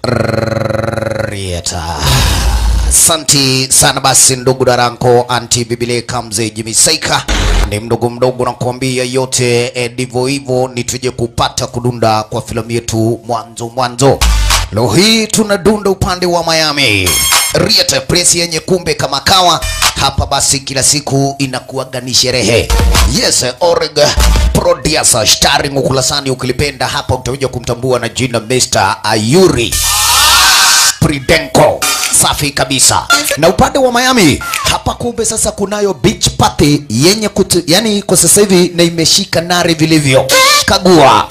Rieta. Santi sana basi ndugu daranko anti bibile kamze jimisaika ni mdogo mdogo nakwambia yote eh, ndivyo hivyo ni tuje kupata kudunda kwa filamu yetu mwanzo mwanzo leo hii tunadunda upande wa Miami Rieta press yenye kumbe kama kawa hapa basi kila siku inakuwaga ni sherehe yes Oreg Producer starring ukulasani ukilipenda hapa utakuja kumtambua na jina Mr. Ayuri Pridenko. Safi kabisa. Na upande wa Miami hapa kumbe sasa kunayo beach party yenye kutu, yani kwa sasa hivi na imeshika nare vilivyo. Kagua.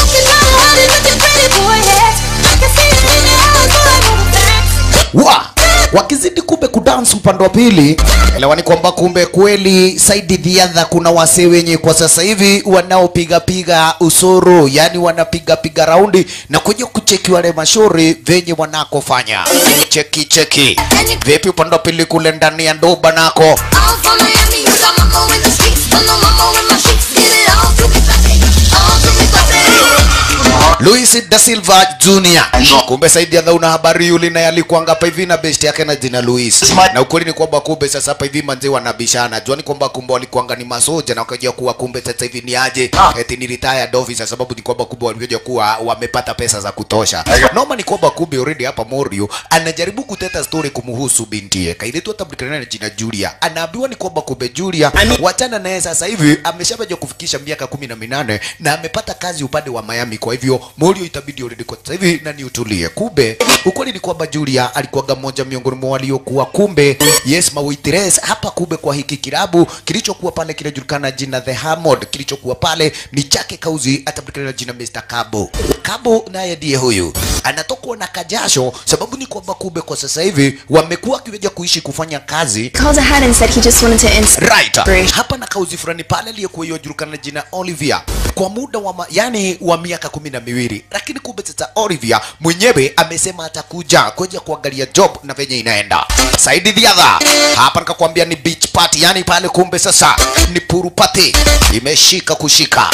Wa wakizidi kumbe kudance upande wa pili, elewani kwamba kumbe kweli Saidi Dhiadha kuna wasee wenye kwa sasa hivi wanaopiga piga usoro, yani wanapiga piga raundi na kuja kucheki wale mashauri venye wanakofanya. Cheki cheki, vipi upande wa pili kule ndani ya ndoba nako Luis da Silva Jr. Kumbe Saidi Adha una habari yule naye alikuanga hapa hivi na best yake na jina Luis. Na ukweli ni kwamba kumbe sasa hapa hivi manze wanabishana. Jua ni kwamba kumbe walikuanga ni masoja na wakaja kuwa kumbe sasa hivi ni aje eti ni retired officer sababu ni kwamba kumbe walikuja kuwa wamepata pesa za kutosha. Noma ni kwamba kumbe already hapa Morio anajaribu kuteta story kumhusu bintiye. Kailetwa tablikana na jina Julia. Anaambiwa ni kwamba kumbe Julia wachana naye sasa hivi ameshabaja kufikisha miaka kumi na minane na amepata kazi upande wa Miami. Kwa hivyo Morio itabidi already kwa sasa hivi na ni utulie. Kumbe ukweli ni kwamba Julia alikuwaga mmoja miongoni mwa waliokuwa kumbe yes mawaitress hapa kumbe kwa hiki kilabu kilichokuwa pale kinajulikana jina The Hammond, kilichokuwa pale ni chake kauzi atablikana na jina Mr. Kabo. Kabo naye ndiye huyu anatokwa na kajasho, sababu ni kwamba kumbe kwa sasa hivi wamekuwa wakiweja kuishi kufanya kazi called ahead and said he just wanted to ins- right hapa na kauzi fulani pale aliyekuwa yajulikana na jina Olivia kwa muda wa ma, yani wa miaka kumi na miwili, lakini kumbe sasa Olivia mwenyewe amesema atakuja kuja kuangalia job na venye inaenda. Saidi Dhiadha hapa nikakwambia ni beach party, yani pale kumbe sasa ni puru party imeshika kushika.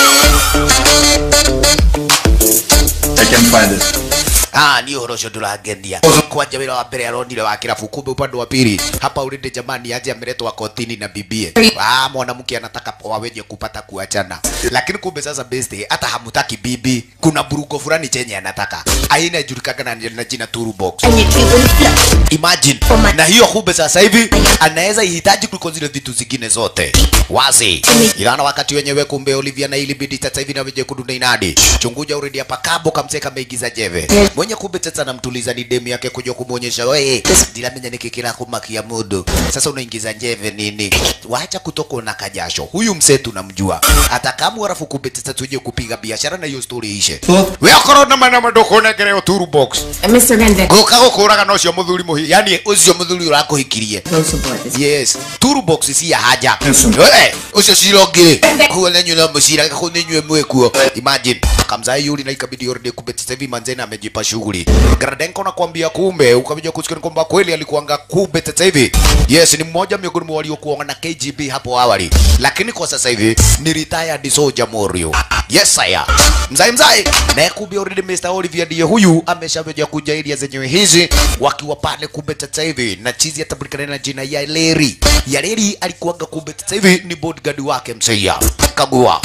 I can find it. Ah, ni uhoro ucio nduragendia kwanja wira wa mbere aronire wa kirabu kumbe upande wa pili hapa urinde jamani aje ameletwa kotini na bibie ah mwanamke anataka waweje kupata kuachana lakini kumbe sasa best hata hamutaki bibi kuna burugo fulani chenye anataka aina ijulikana na, na jina turu box and you Cuban flow. imagine na hiyo kumbe sasa hivi anaweza ihitaji kuliko zile vitu zingine zote wazi ilana wakati wenyewe kumbe Olivia na ilibidi sasa hivi na weje kudunda inadi chunguja already hapa kabo kamseka meigiza jeve mwenye kumbe sasa namtuliza ni demu yake kuja kumuonyesha wewe ndilamenya nikikira kumakia mudu sasa unaingiza njeve nini wacha kutoka na kajasho huyu mse tunamjua hata kama arafu kumbe sasa tuje kupiga biashara na hiyo story ishe wewe korona na mana madoko na kereo turu box And Mr. Rende, guka gukuraga no cio muthuri muhi yani ucio muthuri urakuhikirie no support this. yes toolbox si ya haja Yes. we ucio cirongire kuo nenyu na mucira kako nenyu mwekuo imagine kamzai yuli na ikabidi already kumbe sasa hivi manzena amejipa shughuli Gradenko nakwambia kumbe ukabija kusikia kwamba kweli alikuanga kumbe sasa hivi yes ni mmoja miongoni mwa waliokuwa na KGB hapo awali lakini kwa sasa hivi ni retired soldier Morio yes saya mzai mzai na kumbe already Mr. Olivier ndiye huyu ameshaweja kuja area zenyewe hizi wakiwa pale kumbe sasa hivi na chizi atabulikana na jina ya Leri ya Leri alikuwaga kumbe sasa hivi ni bodyguard wake mseia kagua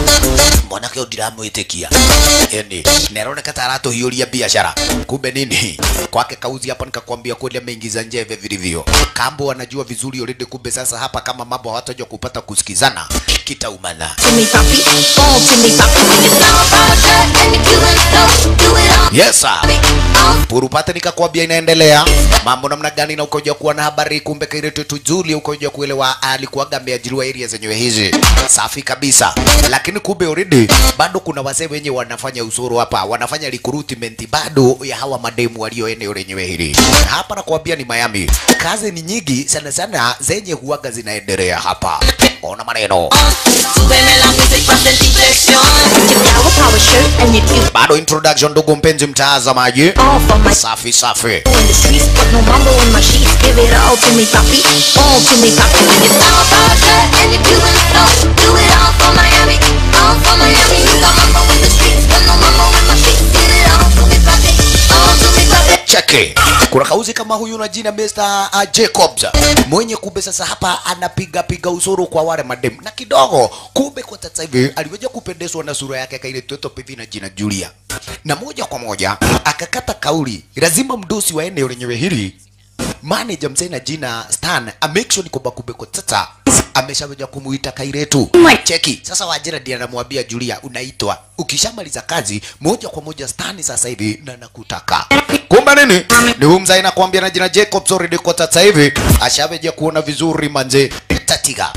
mwanake ndiramwitikia yani naroneka taratuhiuria biashara kumbe nini kwake kauzi hapa nikakwambia kweli ameingiza njeve vilivyo kambo anajua vizuri already kumbe sasa hapa kama mambo hawataja kupata kusikizana kitaumana To me, papi. Fall to me, papi. It's all about that and the Cuban flow. Do it all. yes sir All purupate nikakwambia inaendelea mambo namna gani na ukoja kuwa na habari kumbe kairetu tujuli ukoja kuelewa alikuwaga ameajiriwa area zenyewe hizi safi kabisa lakini kumbe already bado kuna wazee wenye wanafanya usuru hapa wanafanya recruitment bado ya hawa mademu walio eneo lenyewe hili hapa nakwambia ni Miami kazi ni nyingi sana sana zenye huwaga zinaendelea hapa ona maneno Súbeme la music pa' sentir presión. Your flower power shirt and your cute bado introduction ndugu mpenzi mtazamaji all for my safi safi in the streets, but no mambo in my sheets. Give it all to me, papi. All to me, papi. It's all about that and the Cuban flow. Do it all for Miami. All for Miami. You got mambo in the streets, but no mambo in my sheets. Give it all to me, papi. All to me, papi. cheke kuna kauzi kama huyu na jina Mr. Uh, Jacobs mwenye kumbe sasa hapa anapiga piga usuru kwa wale madem na kidogo kumbe kwa sasa hivi aliweza kupendezwa na sura yake kaile toto pivi na jina Julia na moja kwa moja akakata kauli lazima mdosi wa eneo lenyewe hili manager mzee na jina Stan amake sure ni kwamba kumbe kwa sasa ameshaweza kumuita Kairetu. Cheki sasa, Wajira ndiye anamwambia Julia, unaitwa ukishamaliza kazi moja kwa moja Stan sasa hivi na nakutaka. Kumbe nini? Ni huyu mzee anakuambia na jina Jacob already kwa sasa hivi ashaweja kuona vizuri manje tatiga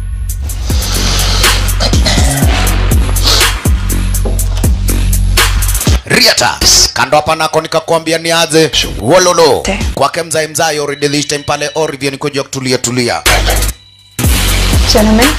Riata kando hapa nako nikakwambia ni aje wololo kwake mzai mzai already this time pale Orivia ni kuja kutulia tulia Gentlemen,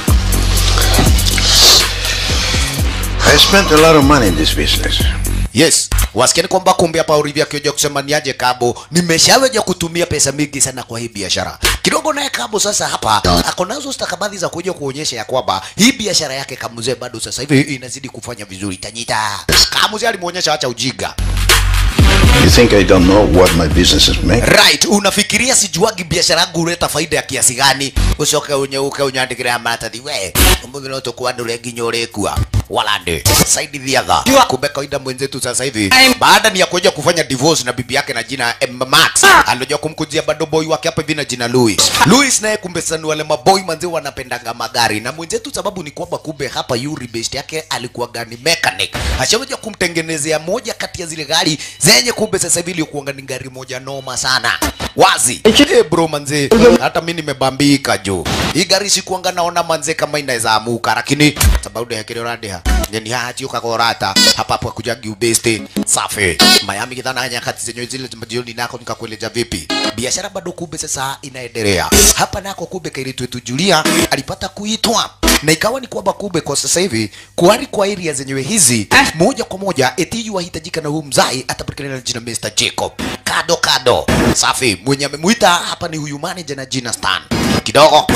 I spent a lot of money in this business. Yes, wasikieni kwamba kumbe hapa Olivia akioja kusema ni aje Kabo, nimeshaweja kutumia pesa mingi sana kwa hii biashara. Kidogo naye Kabo sasa hapa ako nazo stakabadhi za kuja kuonyesha ya kwamba hii biashara yake Kamuzee bado sasa hivi inazidi kufanya vizuri. Tanyita Kamuzee alimuonyesha acha ujiga. You think I don't know what my businesses make? Right, unafikiria sijuagi biashara yangu huleta faida ya kiasi gani? Ucoke unyeuke unyandikire maratathi we umuthi no tukwandure nginya urikua walande saidi thiatha kumbe kawaida mwenzetu sasa hivi baada ni ya kuja kufanya divorce na bibi yake na jina M Max alikuja kumkujia bado boy wake hapa hivi na jina Louis Louis naye kumbe sasa ni wale maboy manzi wanapendanga magari na mwenzetu sababu ni kwamba kumbe hapa Yuri best yake alikuwa gani mechanic ashaweja kumtengenezea moja kati ya zile gari zenye kumbe sasa hivi ilikuwa ni gari moja noma sana wazi eh bro manze hata mimi nimebambika jo hii gari sikuanga naona manze kama inaweza amuka lakini sababu ya kile radia ni hati ukakorata hapa hapo kujagi ubeste safi Miami kidhana nyakati zenye zile jioni nako nikakueleza vipi biashara bado kumbe sasa inaendelea hapa nako kumbe kailitu wetu Julia alipata kuitwa na ikawa ni kwamba kumbe kwa sasa hivi kuhari kwa area zenyewe hizi moja kwa moja eti wahitajika na huu mzai atapatikana na jina Mr. Jacob kado kado safi mwenye amemuita hapa ni huyu manager na jina Stan kidogo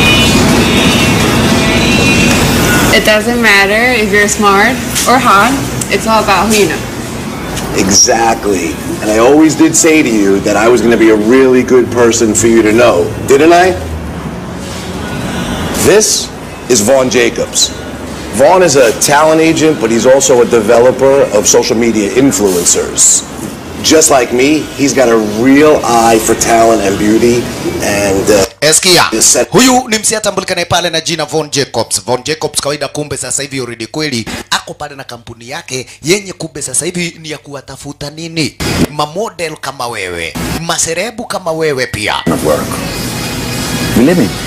it doesn't matter if you're smart or hot, it's all about who you know. Exactly. And I always did say to you that I was going to be a really good person for you to know, didn't I? This is Vaughn Jacobs. Vaughn is a talent agent, but he's also a developer of social media influencers. Just like me, he's got a real eye for talent and beauty, and uh, Eskia, Yes, sir. huyu ni msia tambulikanaye pale na jina Von Jacobs. Von Jacobs kawaida, kumbe sasa hivi already kweli ako pale na kampuni yake yenye kumbe sasa hivi ni ya kuwatafuta nini, mamodel kama wewe, maserebu kama wewe pia. of work. Believe me,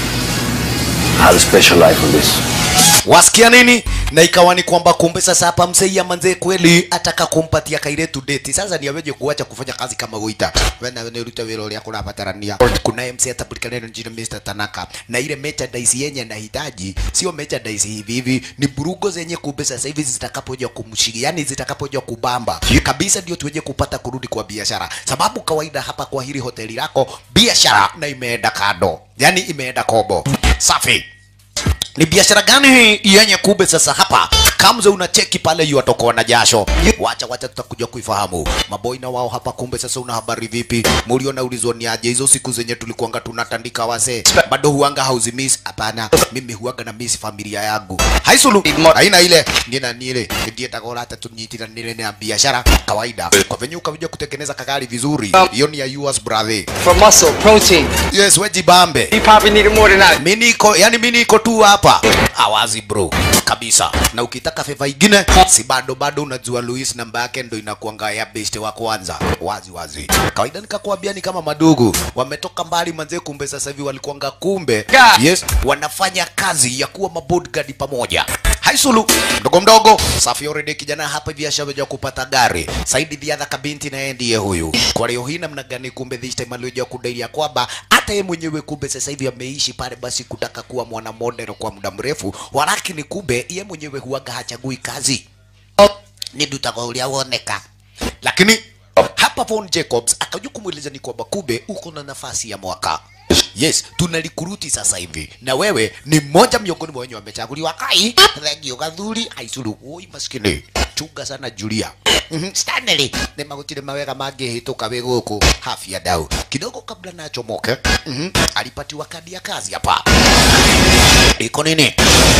I have a special life on this. wasikia nini na ikawa ni kwamba kumbe sasa hapa mseia manzee kweli ataka kumpatia kairetu deti sasa ni aweje kuacha kufanya kazi kama guita wena wene ruta wira uria kurabatarania kuna MC atapatikana na jina Mr Tanaka na ile merchandise yenye anahitaji sio merchandise hivi hivi ni burugo zenye kumbe sasa hivi zitakapoja kumshiki yani zitakapoja kubamba kabisa ndio tuweje kupata kurudi kwa biashara sababu kawaida hapa kwa hili hoteli lako biashara na imeenda kado yani imeenda kobo safi ni biashara gani hii yenye kube sasa hapa kamze unacheki pale yuatokwa na jasho wacha wacha tutakuja kuifahamu maboi na wao hapa kumbe sasa una habari vipi muliona ulizwa ni aje hizo siku zenye tulikuanga tunatandika wase bado huanga hauzi miss hapana mimi huanga na miss familia yangu haisulu haina ile nina nile ndiye takora hata tunyitira nile na biashara kawaida kwa venye ukakuja kutengeneza kagari vizuri hiyo ni ya yours brother For muscle, protein. yes wejibambe You probably need it more than that. mi niko yani mi niko tu hapa awazi bro kabisa na ukitaka feva ingine si bado bado unajua Luis namba yake ndo inakuanga ya best wa kwanza wazi wazi kawaida nikakwambia ni kama madugu wametoka mbali manze kumbe sasa hivi walikuanga kumbe yes wanafanya kazi ya kuwa mabodyguard pamoja haisulu mdogo mdogo safi already kijana hapa hivi ashaweja kupata gari saidi dhiadha kabinti naye ndiye huyu kwa leo hii namna gani kumbe this time alioja kudailia kwamba hata yeye mwenyewe kumbe sasa hivi ameishi pale basi kutaka kuwa mwana model kwa muda mrefu walakini kumbe ye mwenyewe huwaga hachagui kazi ni dutago uria woneka lakini hapa Von Jacobs akaja kumweleza ni kwamba kumbe uko na nafasi ya mwaka yes tunalikuruti sasa hivi na wewe ni mmoja miongoni mwa wenye wamechaguliwa kai thengio gathuri aisuru oi maskini chunga sana Julia Mhm, Stanley nĩ magũtirĩ mawega mangĩhĩtũka wĩ gũkũ hafia dau kidogo kabla na achomoke mhm, alipatiwa kadi ya kazi hapa iko nini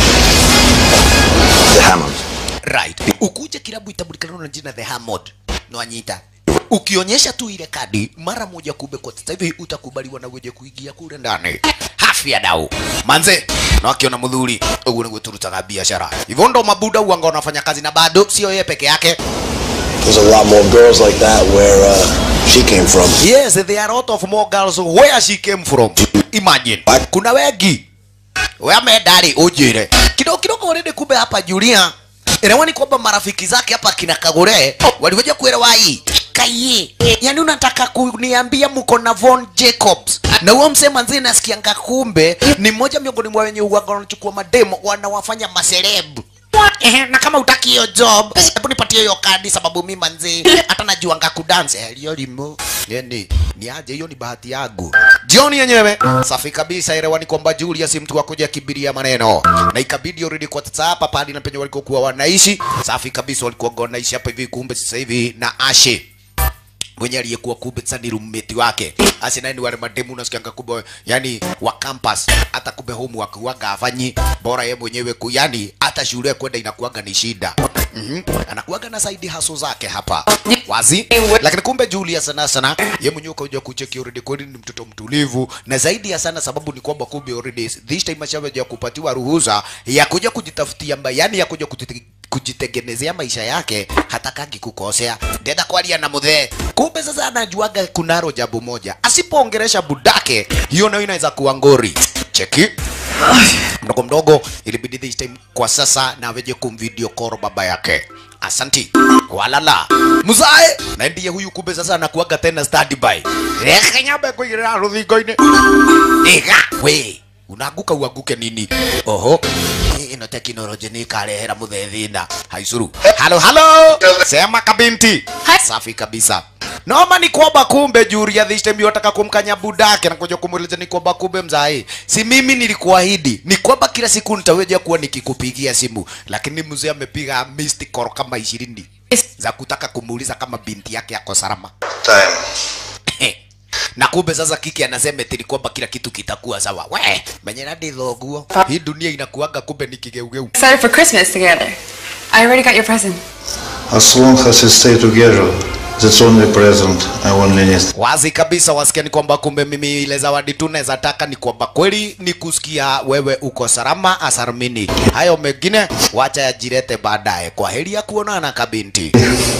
The Hammond. right ukuje kilabu itambulikana na jina the Hammond nwanyita ukionyesha tu ile kadi mara moja kumbe kwa sasa hivi utakubaliwa na weje kuingia kule ndani hafia dau manze na akiona mudhuri ugu ni gweturutaga biashara hivyo ndo mabuda uanga wanafanya kazi na bado sio yeye peke yake There's a lot more girls like that where uh, she came from. yes there are a lot of more girls where she came from imagine kuna wengi wamedari ujire kidogo kidogo already kumbe hapa Julia Inawani kwamba marafiki zake hapa kina Kagure walikuja kuelewa hii Kaye, yani unataka kuniambia mko na Von Jacobs na huo msema nzee nasikianga kumbe ni mmoja miongoni mwa wenye uwaga wanachukua mademo wanawafanya maselebu Ehe, na kama utaki hiyo job hebu nipatie hiyo kadi sababu mimi manzi hata najuanga kudance eh, hiyo limo yani ni aje hiyo ni bahati yangu jioni yenyewe safi kabisa elewani kwamba Julius mtu wa kuja kibiria maneno na ikabidi already kwa sasa hapa pale na penye walikokuwa wanaishi safi kabisa walikuwa wanaishi hapa hivi kumbe sasa hivi na Ashe mwenye aliyekuwa kumbe sasa ni roommate wake asi naye ni wale mademu unasikianga kumbe yani wa campus hata kumbe homework waga afanyi bora ye mwenyewe ku yani hata shule kwenda inakuwaga ni shida mm anakuwaga na side hustle zake hapa wazi lakini kumbe Julia sana sana ye mwenyewe kaja kucheki already kweli ni mtoto mtulivu na zaidi ya sana sababu ni kwamba kumbe already this time ashaweja kupatiwa ruhusa ya kuja kujitafutia mba yani ya kuja kujite kujitengenezea maisha yake hatakangi kukosea ndenda kwaria na muthe kumbe sasa anajuaga kunaro jambo moja asipoongeresha budake hiyo nayo inaweza kuwa ngori cheki mdogo mdogo ilibidi this time kwa sasa na weje kumvideo call baba yake asanti walala muzae na ndiye huyu kumbe sasa anakuaga tena standby reke nyambe kuigirira ruthingo-ini iga we unaanguka uanguke nini oho Hii ino teknolojia ni ikarehera muthe thina haicuru halo halo sema kabinti safi kabisa noma ni kwamba kumbe Julia this time yotaka kumkanya budake na kuja kumuuliza ni kwamba kumbe mzai si mimi nilikuahidi ni kwamba kila siku nitaweja kuwa nikikupigia simu lakini mzee amepiga missed call kama ishirini za kutaka kumuuliza kama binti yake yako salama Time. na kumbe sasa kiki anasema eti ni kwamba kila kitu kitakuwa sawa we menyera ndithoguo hii dunia inakuanga kumbe ni kigeugeu Excited for Christmas together. I already got your present. As long as we stay together, that's only present I only need. wazi kabisa wasikia ni kwamba kumbe mimi ile zawadi tu naweza taka ni kwamba kweli ni kusikia wewe uko salama asaramini hayo mengine wacha yajirete baadaye kwa heri ya kuonana kabinti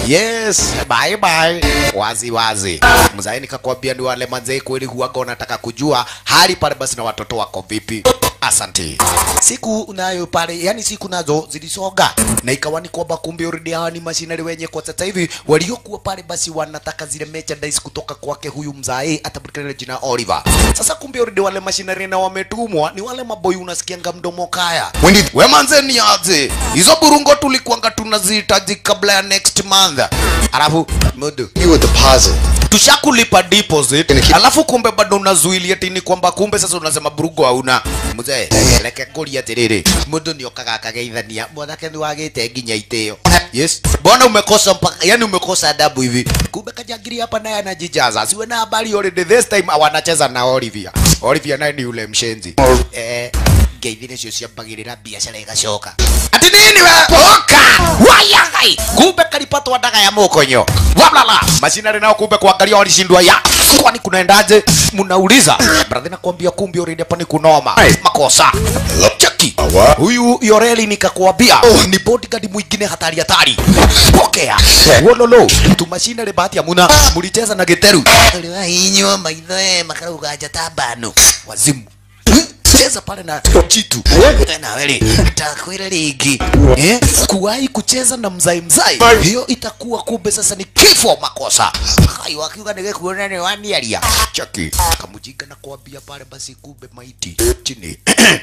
yes bye bye wazi wazi mzae nikakwambia ni wale manzee kweli huwaga wanataka kujua hali pale basi na watoto wako vipi asante siku nayo pale yani siku nazo zilisonga na ikawa ni kwamba kumbe already hawa ni mashinari wenye kwa sasa hivi waliokuwa pale basi wanataka zile merchandise kutoka kwake huyu mzae atabulikana na jina Oliver sasa kumbe already wale mashinari na wametumwa ni wale maboi unasikianga mdomo kaya we manze ni aje hizo burungo tulikuanga tunazihitaji kabla ya next month alafu mudu You a deposit. tushakulipa deposit alafu kumbe bado unazuilia tini kwamba kumbe sasa unasema burugo hauna mzee reke kuria atiriri mundu ni okaga akageithania mwanake ni wagite nginya itio yes mbona umekosa mpaka yani umekosa adabu hivi kumbe kajangiri hapa naye anajijaza siwe na habari already this time wanacheza na Olivia Olivia naye ni yule mshenzi eh ngeithi nicio ciambagirira biacara igacoka ati nini we oka wayagai kumbe kalipatwa ndaga ya mokonyo wablala macinari nao kumbe kuangalia walishindwa ya kwani kunaendaje mnauliza brother nakwambia kumbe already hapa ni kunoma makosa cheki huyu yoreli nikakwambia ni bodyguard mwingine hatari hatari pokea wololo tumacinari bahati amuna mulicheza na giteru inywa maitho eh makarauga jatabano wazimu cheza pale na chitu tena weli takwira ligi eh kuwahi kucheza na mzai mzai hiyo itakuwa kumbe sasa ni kifo makosa hai wakiuga nige kuona ni wani alia chaki kamujinga na kuambia pale basi kumbe maiti chini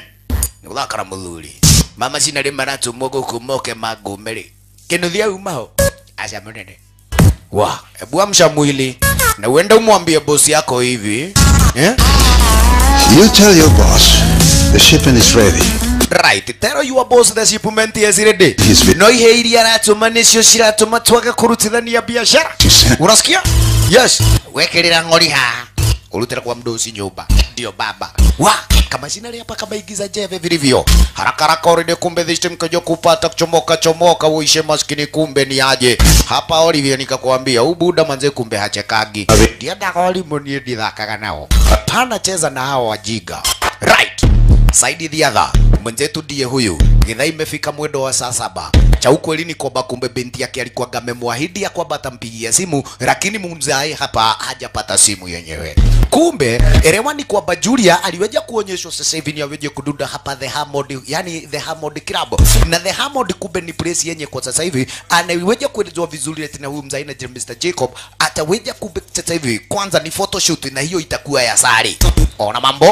ni uthakara muthuri mama cina rä maratumwo gå kå moke mangåme rä kä nå thia umao aca må nene wa ebu amsha mwili na uenda umwambie bosi yako hivi eh? You tell your boss the shipment is ready. right tell your boss the shipment is ready no ihe iria aratuma nicio ciratuma twage kurutithania biashara unasikia yes wekerera ng'ori haha urutira kwa mdosi nyumba ndio baba wa kama sina hapa kama igiza jeve vilivyo haraka haraka already kumbe this time kaja kupata kuchomoka chomoka uishe maskini kumbe ni aje hapa Olivier nikakwambia huu buda manze kumbe hachekagi ndienda olimo nie ndithakaga nao pana cheza na hao wajiga right Saidi the other mwenzetu ndiye huyu. Githaa imefika mwendo wa saa saba. Cha ukweli ni kwamba kumbe binti yake alikuwa amemwahidi ya kwamba atampigia simu, lakini mumzai hapa hajapata simu yenyewe. Kumbe elewa ni kwamba Julia aliweja kuonyeshwa sasa hivi ni aweje kudunda hapa the Hammond, yani the Hammond Club, na the Hammond kumbe ni place yenye kwa sasa hivi anaiweja kuelezwa vizuri eti na huyu mzai na Mr Jacob ataweja kumbe sasa hivi kwanza ni photoshoot na hiyo itakuwa ya sari. Ona mambo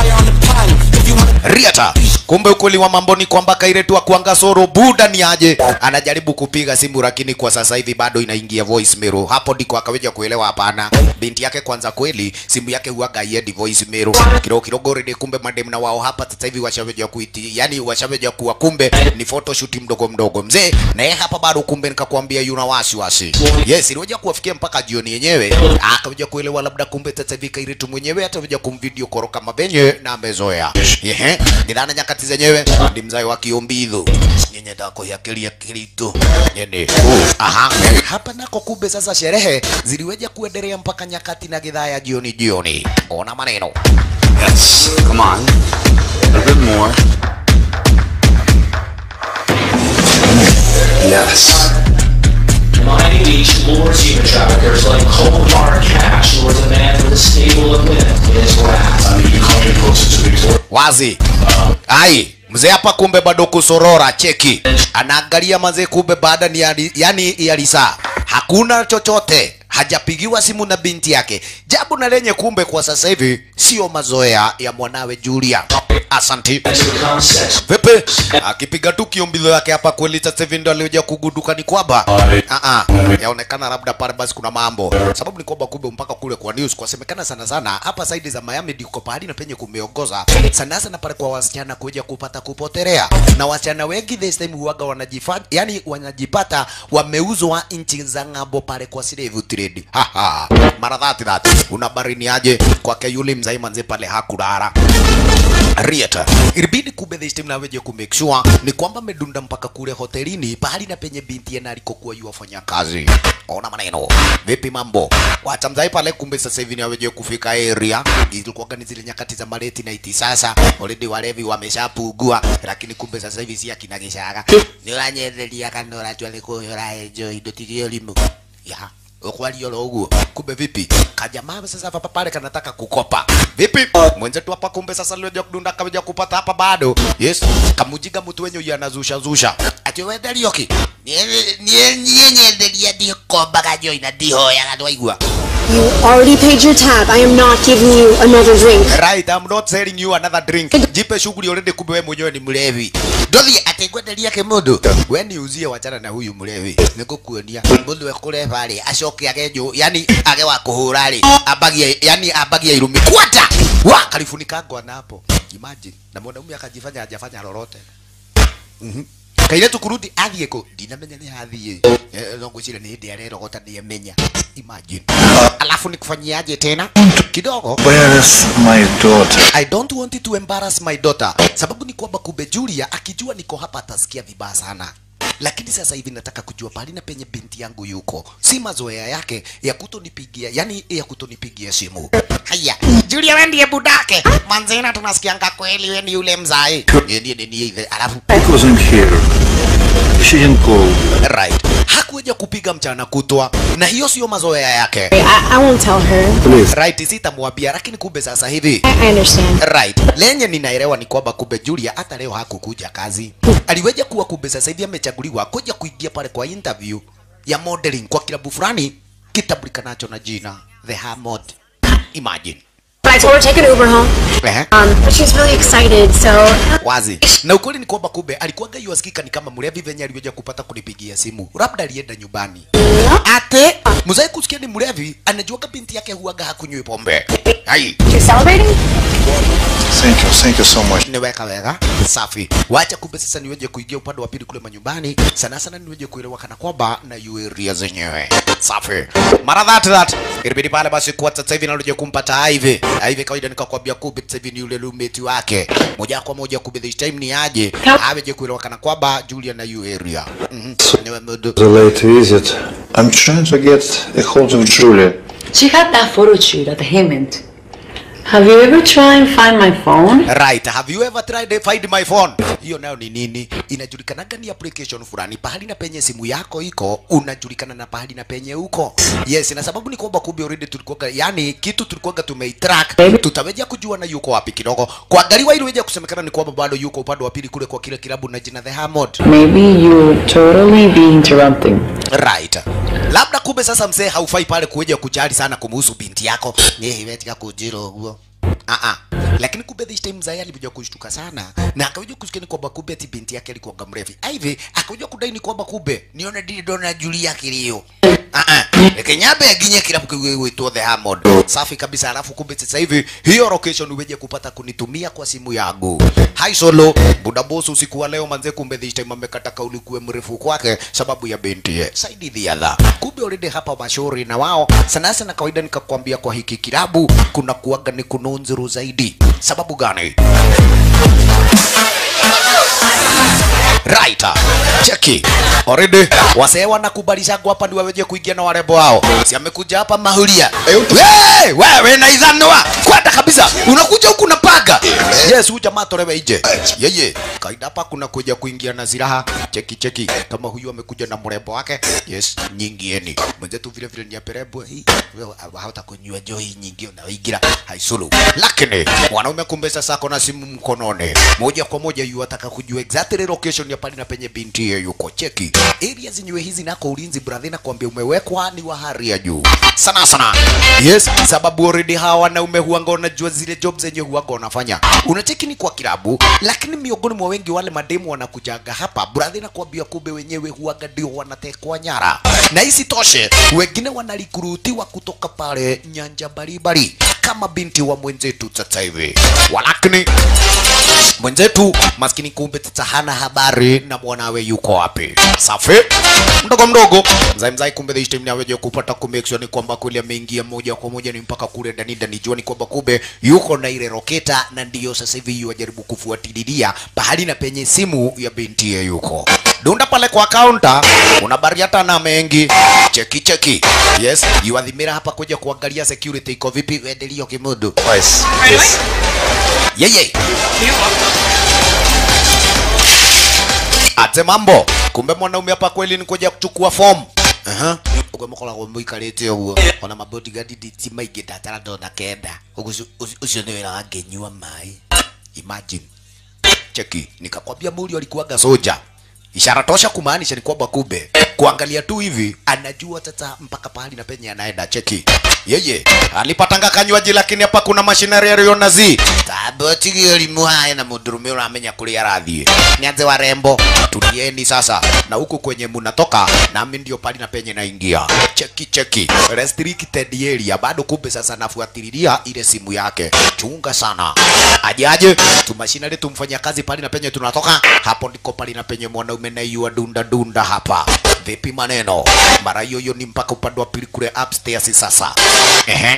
Riata. Kumbe ukweli wa mambo ni kwamba Kairetu akuanga soro buda ni aje, anajaribu kupiga simu lakini kwa sasa hivi bado inaingia voicemail. Hapo ndiko akaweja kuelewa hapana, binti yake kwanza kweli simu yake huaga iedi voicemail kidogo kidogo. Already kumbe madem na wao hapa sasa hivi washaweja kuiti, yani washaweja kuwa kumbe ni photoshoot mdogo mdogo mzee, na yeye hapa bado kumbe nikakwambia yuna wasiwasi. Yes, iliweja kuwafikia mpaka jioni yenyewe, akaweja kuelewa labda kumbe sasa hivi Kairetu mwenyewe ataweja kumvideo koroka mabenye na amezoea. Ehe, ndana nyakati zenyewe ndi mzai wa kiombidho nyenye tako ya kilia kilitu nyene aha hapa nako kumbe sasa sherehe ziliweja kuendelea mpaka nyakati na gidhaa ya jioni jioni ona maneno Yes. Come on. A bit more. Yes. Miami Beach lures human traffickers like cold hard cash lures a man with a stable of women in his grasp. I mean, you come in closer to Victoria. wazi ai mzee hapa kumbe bado kusorora cheki anaangalia mazee kumbe baada ni yali, yani yalisa hakuna chochote hajapigiwa simu na binti yake jambo na lenye kumbe kwa sasa hivi sio mazoea ya mwanawe Julia asanti Has become sex. Vipi? Akipiga tu kiombilo yake hapa kweli sasa hivi ndo alioja kuguduka ni kwamba ah ah yaonekana labda pale basi kuna mambo. Sababu ni kwamba kumbe mpaka kule kwa news kwasemekana sana sana hapa saidi za Miami ndiko pahali na penye kumeongoza sana sana pale kwa wasichana kuja kupata kupotelea. Na wasichana wengi this time huaga wanajifanya yani wanajipata wameuzwa nchi za ng'ambo pale kwa slave trade. Ha ha. Mara dhati dhati. Una barini aje kwake yule mzai manze pale hakulala. Rieta. Ilibidi kumbe this time naweje ku make sure ni kwamba medunda mpaka kule hotelini pahali na penye binti yana alikokuwa yuwafanya kazi. Ona maneno. Vipi mambo? Wacha mzai pale kumbe sasa hivi naweje kufika area. Ilikuwa ni zile nyakati za maleti na iti sasa. Already walevi wameshapugua lakini kumbe sasa hivi si akina gishaga. Ni wanyetheria kanora tu alikuwa enjoy ndotigio limu. Ya ukwali olo uguo kumbe vipi kajamaa sasa hapa pale kanataka kukopa vipi mwenzetu hapa kumbe sasa leo kudunda kaja kupata hapa bado yes kamujiga mtu wenye huyu anazusha zusha ati wewe Rioki nie nie nyenderia ndio komba kajo ina ndio ya kadwa igua You already paid your tab. I am not giving you another drink. right i'm not selling you another drink jipe shughuli already kumbe wewe mwenyewe ni mlevi ndothi ategwenderia ke mundu we ni uzie wachana na huyu mlevi nikukuonia mundu ekureva ri acoke age nyu yani age wa kuhura ri ambagie yani ambagie irumi kwata wa kalifunika ngwa napo imagine na mwanaume akajifanya hajafanya lolote mhm kaire tukurudi athiä kå ndinamenya nä hathiä no ngwä cire nä hä ndä arerogota nä emenya imagine alafu nä kufanyiaje tena kidogo Where's my daughter? I don't want to embarrass my daughter. Sababu ni kwamba kumbe Julia akijua niko hapa atasikia vibaya sana. Lakini sasa hivi nataka kujua pahali na penye binti yangu yuko. Si mazoea yake ya kutonipigia, yani ya kutonipigia simu. Haya, Julia wewe ndiye budake. Manzena tunasikianga kweli wewe ni yule mzai. Yeye ndiye ndiye hivi. Alafu It wasn't here. She didn't go. right. Hakuja kupiga mchana kutwa na hiyo sio mazoea yake. I, I won't tell her. Please. Right, sitamwambia lakini kumbe sasa hivi I, I understand. Right. Lenye ninaelewa ni kwamba kumbe Julia hata leo hakukuja kazi. Aliweja kuwa kumbe sasa hivi amechaguliwa kuja kuingia pale kwa interview ya modeling kwa kilabu fulani kitabulikanacho na jina The Hammond. Imagine. But I told her to take an Uber home. Ehe. Um, but she's really excited, so Wazi. Na ukweli ni kwamba kumbe alikuwaga yuasikika ni kama mlevi venye aliweja kupata kunipigia simu. Labda alienda nyumbani. Ate mzee kusikia ni mlevi anajuaga binti yake huaga hakunywi pombe hai You're celebrating? Thank you, thank you so much. niweka wega safi wacha kumbe sasa niweje kuingia upande wa pili kule manyumbani sana sana niweje kuelewa kana kwamba na yu area zenyewe safi mara that that ilibidi pale basi kwa sasa hivi naloje kumpata hivi hivi kawaida nikakwambia kumbe sasa hivi ni yule roommate wake moja kwa moja kumbe this time ni aje aweje kuelewa kana kwamba Julia na yu area mhm niwe mudu The late visit. I'm trying to get a hold of Julia. She had that photo shoot at the Hammond. Have you ever tried and find my phone? Right. Have you ever tried to find my phone? Hiyo nayo ni nini? Inajulikanaga ni application fulani pahali na penye simu yako iko, unajulikana na pahali na penye uko. Yes, na sababu ni kwamba kumbe already tulikuwa yani kitu tulikuwa tumeitrack, tutaweja kujua na yuko wapi kidogo. Kuangaliwa ili weje kusemekana ni kwamba bado yuko upande wa pili kule kwa kile kilabu na jina The Hammond. Maybe you'll totally be interrupting. Right. Labda kumbe sasa mzee haufai pale kuja kujali sana kumuhusu binti yako. Ni imetika kujiro huo. Ah ah. Lakini kumbe this time mzee alikuja kushtuka sana na akakuja kusikia ni kwamba kumbe ati binti yake alikuwa mrevi. Hivi akakuja kudai ni kwamba kumbe nione dili dona Julia kilio. Ah ah. Kenyabe aginye kila mkiwitwa The Hammond. Safi kabisa alafu kumbe sasa hivi hiyo location uweje kupata kunitumia kwa simu yangu. Hi solo. Buda boss usiku wa leo manze kumbe this time amekata kauli kuwe mrefu kwake sababu ya binti ye. Saidi the other. Kumbe already hapa mashauri na wao sana sana kawaida nikakwambia kwa hiki kilabu kuna kuaga ni kununzuru zaidi. Sababu gani? Right. Cheki. Already wasee wanakubalishagwa hapa ndio waweje kuingia na warembo wao. Si amekuja hapa mahulia. Hey, wewe na idhanwa. Kwenda kabisa. Unakuja huku na paga. Yes, huyu jamaa tolewe nje. Yeye. Kaida hapa kuna kuja kuingia na silaha. Cheki cheki. Kama huyu amekuja na mrembo wake. Yes, nyingieni. Mwenzetu vile vile ni aperebo hii. Wewe hata kunywa johi nyingi unaoigira. Haisulu. Lakini mwanaume kumbe sasa ako na simu mkononi. Moja kwa moja yu ataka kujua exactly location ya pale na penye binti hiyo yuko. Cheki. Area zenyewe hizi nako ulinzi brother na kuambia umewekwa ni wa hali ya juu. Sana sana. Yes, sababu already hawa wanaume huanga wanajua zile job zenye huanga wanafanya. Unacheki ni kwa kilabu, lakini miongoni mwa wengi wale mademu wanakujaga hapa brother na kuambia kumbe wenyewe huanga ndio wanatekwa nyara. Na isitoshe, wengine wanalikurutiwa kutoka pale nyanja mbalimbali kama binti wa mwenzetu sasa hivi. Walakini mwenzetu maskini kumbe tata hana habari na mwanawe yuko wapi. Safi mdogo mdogo mzai mzai, kumbe this time naweje kupata ku make sure ni kwamba kule ameingia moja kwa moja ni mpaka kule ndani ndani, jua ni kwamba kumbe yuko na ile roketa, na ndiyo sasa hivi yuajaribu kufuatilia pahali na penye simu ya binti ye yuko dunda pale kwa kaunta, una bariata na mengi cheki cheki. Yes, yuadhimira hapa kuja kuangalia security iko vipi, endeleo kimudu. Yes. Yes. Yeye. Ate mambo. Kumbe mwanaume hapa kweli ni kuja kuchukua form. Aha. Ugo mukora go muikarite uguo. Ona mabodyguard diti maige datara ndona kenda. Ugo ucio ni wira wangenyua mai. Imagine. Cheki, nikakwambia muri alikuwaga soja. Ishara tosha kumaanisha ni kwamba kumbe kuangalia tu hivi anajua sasa mpaka pahali na penye anaenda. Cheki yeye alipatanga kanywaji, lakini hapa kuna mashinari yaliona zi taboti elimu haya na mudurume uramenya kuli arathie nyanze warembo, tulieni sasa na huku kwenye munatoka, nami ndio pali na penye naingia. Cheki cheki, restricted area bado. Kumbe sasa nafuatililia ile simu yake, chunga sana ajaje tumashinari tumfanya kazi pali na penye tunatoka, hapo ndiko pali na penye mwanaume na yua dunda dunda hapa. Vipi maneno? Mara hiyo hiyo ni mpaka upande wa pili kule upstairs sasa. Ehe.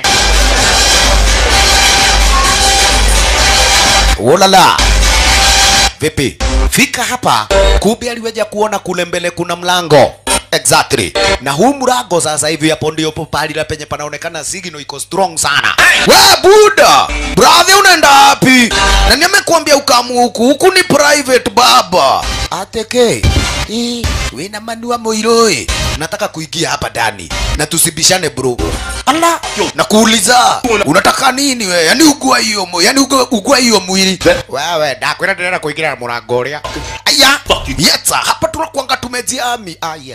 Ulala. Vipi? Fika hapa. Kumbe aliweja kuona kule mbele kuna mlango. Exactly. Na huu mlango sasa hivi hapo ndio pali la penye panaonekana signal iko strong sana. We buda, brother unaenda wapi? Na nimekuambia ukamu huku, huku ni private baba. Ateke. Eh, we na manua moiroi. Nataka kuingia hapa ndani na tusibishane bro. Ala, nakuuliza unataka nini we? Yani ugua hiyo mo, yani ugua, ugua hiyo mwili. Wewe ndakwenda tena kuingia na mlango uria. Aya, yetsa hapa tunakuanga tumejiami. Aya.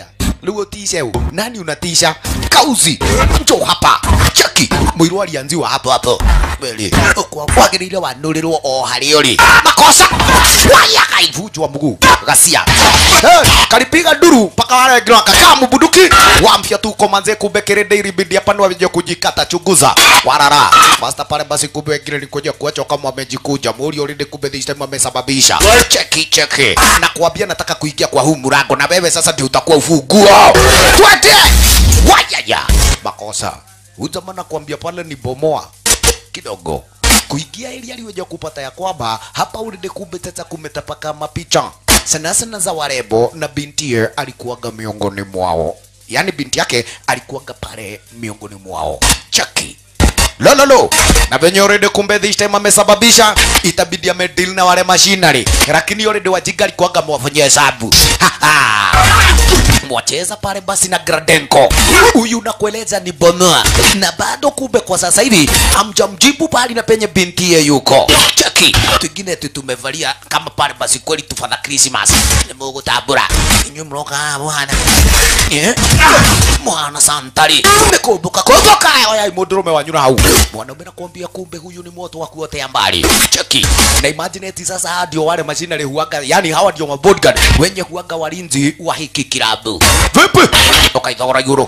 rĩu ũtice ũ nani unatisha kauzi njo hapa cheki mũirũ alianziwa hapo hapo weli kwagĩrĩire wanũrĩrwo o harĩa ũrĩ makosa waya kaivunjwa mguu gacia Eh, kalipiga duru mpaka wale wengine wakakaa mbuduki wampya tu komanze kumbe kirende ilibidi hapa ndio waje kujikata chunguza warara basta pale basi kumbe wengine ni kuja kuacha kama wamejikuja muri already kumbe this time wamesababisha cheki cheki na kuambia nataka kuingia kwa huu mlango na wewe sasa ndio utakuwa ufunguo twende wayaya makosa utamana kuambia pale ni bomoa kidogo kuingia ili aliweja kupata ya kwamba hapa ulinde kumbe sasa kumetapaka mapicha sana sana za warembo na bintie alikuwaga miongoni mwao yaani binti yake alikuwaga pale miongoni mwao chaki lololo na venye already kumbe this time amesababisha itabidi amedeal na wale mashinari lakini already wajinga alikuwaga mwafanyia hesabu Ha, ha mwacheza pale basi na Gradenko. Huyu nakueleza ni bonoa, na bado kumbe kwa sasa hivi amjamjibu pale na penye bintiye yuko cheki. Twingine tu tumevalia kama pale basi kweli tufadha Christmas ni Mungu tabura inyu mroka mwana eh mwana santari nikumbuka kumbuka oya mundurume wanyura hau mwanaume nakwambia kumbe huyu ni moto wa kuotea mbali cheki na imagine eti sasa hawa ndio wale machinery huaga yani hawa ndio mabodyguard wenye huaga walinzi wa hiki kilabu vipi ukaithogora yuro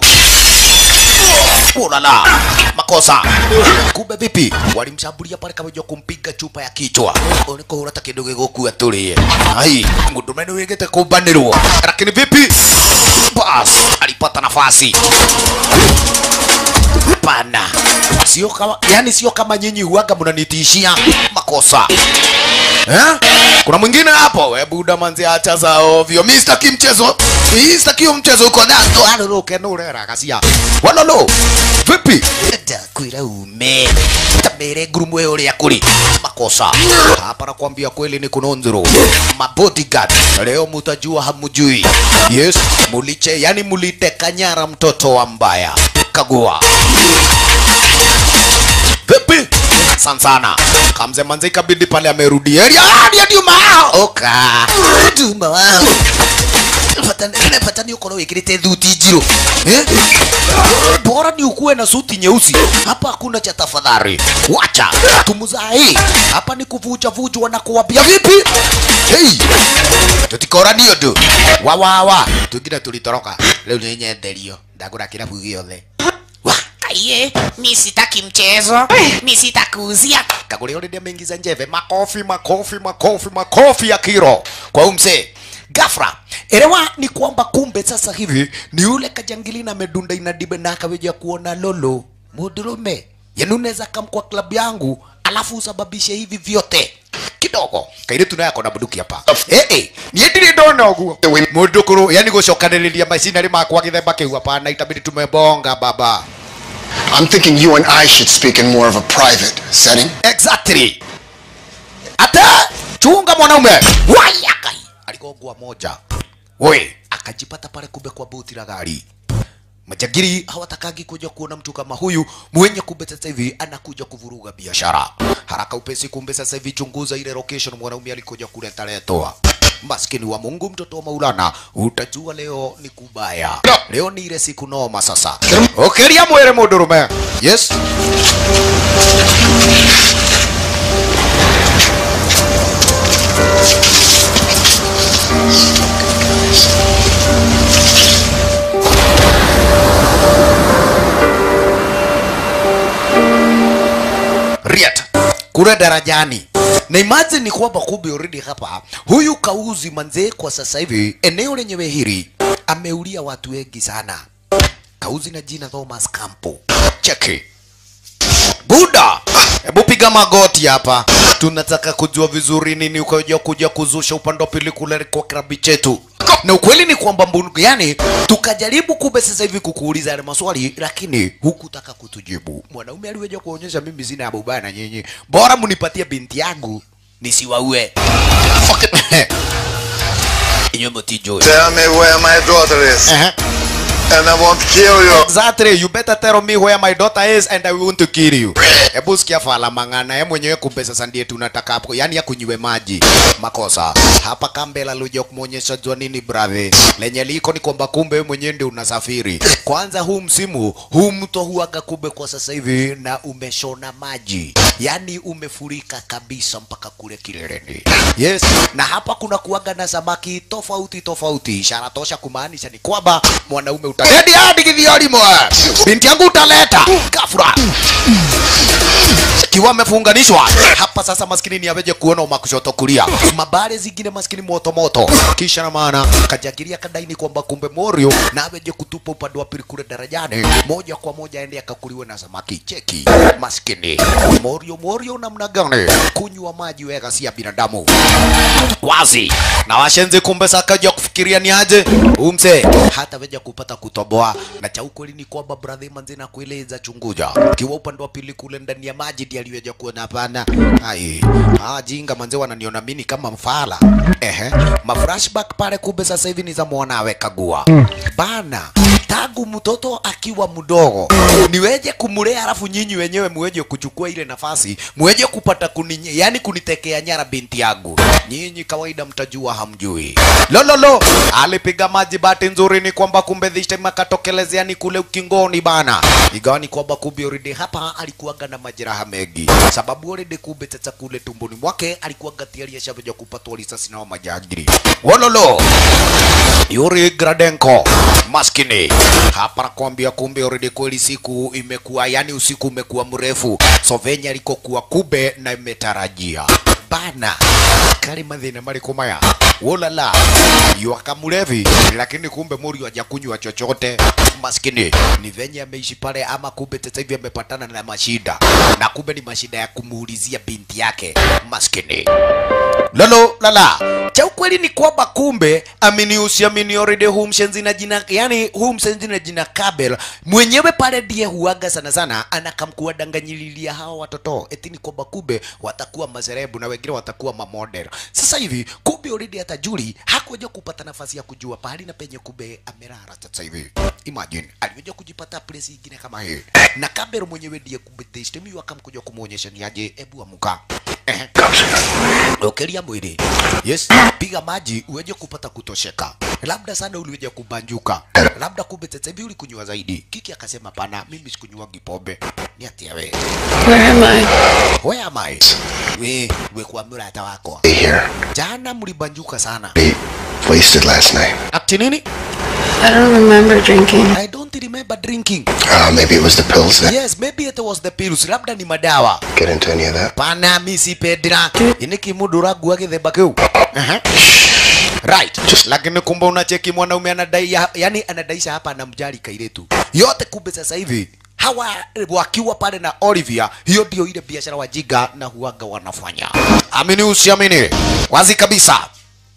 ulala makosa kumbe vipi walimshambulia pale kama kumpiga chupa ya kichwa unikuhura ta kindu gigukua turie ai mundu mene wigite kumbanirwo lakini vipi bas alipata nafasi pana sio kama yani sio kama nyinyi huaga mnanitishia makosa eh? kuna mwingine hapo we buda manzi acha za ovyo mi sitaki mchezo mi sitaki hiyo mchezo uko nazo aruruke nurera kasia walolo vipi ndakwira ume tamere ngurumo uria kuri makosa hapa nakwambia kweli ni kunonzero mabodyguard leo mutajua hamujui yes muliche yani muliteka nyara mtoto wa mbaya kagua vipi sana sana kamze manze ikabidi pale amerudi area ah ndio Duma oka Duma wao patani patani uko na wikirite thuti njiro eh bora ni ukuwe na suti nyeusi hapa hakuna cha tafadhali wacha tumuzai hapa ni kuvuja vujwa na kuwapia vipi hey tutikora ndio tu wa wa wa tugina tulitoroka leo ni nyenderio ndagura kirabu giothe Kaiye, mi sitaki mchezo, mi sitakuuzia. kagure already ameingiza njeve makofi makofi makofi makofi ya kiro kwa huyu mzee gafra elewa ni kwamba kumbe sasa hivi ni yule kajangili na medunda inadibe na akaweja kuona lolo mudurume yani unaweza kam kwa klabu yangu alafu usababishe hivi vyote kidogo kaire tunaye akona bunduki hapa eh eh niĩ ndirĩ ndona ũguo mũndũ kũrũ yani gũcokanĩrĩria macinarĩ makwa gĩthemba kĩu hapana itabidi tumebonga baba I'm thinking you and I should speak in more of a private setting. exactly ata chunga mwanaume wayakai aligongwa moja we akajipata pale kumbe kwa buti la gari majagiri hawatakangi kuja kuona mtu kama huyu mwenye kumbe sasa hivi anakuja kuvuruga biashara haraka upesi kumbe sasa hivi chunguza ile location mwanaume alikuja kuleta letoa maskini wa mungu mtoto wa maulana utajua leo ni kubaya leo ni ile siku noma sasa okeria mwere mundurume yes Riat kule darajani na imagine ni kwamba kumbe already hapa huyu kauzi manzee kwa sasa hivi eneo lenyewe hili ameulia watu wengi sana kauzi na jina Thomas Campo cheki buda hebu piga magoti hapa tunataka kujua vizuri nini ukaja kuja kuzusha upande wa pili kule kwa krabi chetu na ukweli ni kwamba mbungu yani tukajaribu kumbe sasa hivi kukuuliza yale maswali lakini hukutaka kutujibu mwanaume aliweja kuonyesha mimi sina habu baya na nyinyi bora munipatie binti yangu nisiwaue Inywe mutijui. Tell me where my daughter is. Uh-huh. and I won't kill you. Exactly, you better tell me where my daughter is and I want to kill you. Hebu sikia fala mang'ana, yeye mwenyewe kumbe sasa ndiye tunataka hapo, yani akunywe maji. Makosa. Hapa Kambela luja kumuonyesha jua nini brother. Lenye liko ni kwamba kumbe wewe mwenyewe ndio unasafiri. Kwanza huu msimu, huu mto huaga kumbe kwa sasa hivi na umeshona maji. Yani umefurika kabisa mpaka kule kileleni. Yes, na hapa kuna kuaga na samaki tofauti tofauti. Ishara tosha kumaanisha ni kwamba mwanaume utaledi hadi kithiori mwa. Binti yangu utaleta gafura kiwa amefunganishwa hapa sasa, maskini ni aweje kuona umakushoto kulia, mabare zingine maskini moto moto, kisha na maana kajagiria kadaini kwamba kumbe Morio na aweje kutupa upande wa pili kule darajani, moja kwa moja aende akakuliwe na samaki. Cheki maskini Morio, Morio namna gani kunywa maji wega si ya binadamu wazi na washenzi kumbe sakaja kufikiria ni aje umse hata weja kupata kutoboa na cha ukweli ni kwamba brother manzi na kueleza chunguja kiwa upande wa pili kule ndani ya maji ndiye aliweja kuona hapana ai ah jinga manzi wananiona mimi kama mfala ehe ma flashback pale kumbe sasa hivi ni za mwanawe kagua bana tangu mtoto akiwa mdogo niweje kumulea alafu nyinyi wenyewe muweje kuchukua ile nafasi muweje kupata kuninye, yani kunitekea nyara binti yangu nyinyi kawaida mtajua hamjui lololo alipiga maji bahati nzuri ni kwamba kumbe this time akatokelezea ni kule ukingoni bana igawa ni kwamba kumbe already hapa alikuwaga na majeraha mengi sababu already kumbe sasa kule tumboni mwake alikuwaga tayari ashaveja kupatwa risasi na wa majangili wololo Yuri Gradenko maskini hapa nakwambia, kumbe already kweli siku imekuwa yani usiku umekuwa mrefu, so venye alikokuwa kube na imetarajia bana kali mathina mariko maya wolala yuaka mlevi, lakini kumbe muri hajakunywa chochote maskini. Ni venye ameishi pale, ama kumbe sasa hivi amepatana na mashida, na kumbe ni mashida ya kumuulizia binti yake maskini lolo lala cha ukweli ni kwamba kumbe amini usiamini already huu mshenzi na jina yani huu mshenzi na jina Kabel mwenyewe pale ndiye huaga sana sana anakamkuwa danganyililia hawa watoto eti ni kwamba kumbe watakuwa maserebu na wengine watakuwa mamodel sasa hivi kumbe already hata Juli hakuja kupata nafasi ya kujua pahali na penye kumbe amerara sasa hivi imagine alikuja kujipata place ingine kama hii na Kabel mwenyewe ndiye kumbe destemi akamkuja kumuonyesha ni aje ebu amuka Ehe. Ukilia mwili. Yes, piga maji uweje kupata kutosheka. Labda sana uliweje kubanjuka. Labda kumbe sasa hivi ulikunywa zaidi. Kiki akasema pana, mimi sikunywangi pombe. Ni ati wewe. Where am I? Where am I? We, we kwa mrata wako. Be here. Jana mlibanjuka sana. Wasted last night. Ati nini? I don't remember drinking. I don't remember drinking. Uh, maybe it was the pills then. Yes, maybe it was the pills. Labda ni madawa. Get into any of that. Pana mi sipendira. Ini kimudura gua githemba kiu. Aha. Right. Lakini kumbe unacheki mwanaume anadai ya- yani anadaisha hapa anamjali kairetu. Yote kumbe sasa hivi hawa wakiwa pale na Olivia, hiyo ndio ile biashara wajiga na huaga wanafanya. Amini usiamini, wazi kabisa.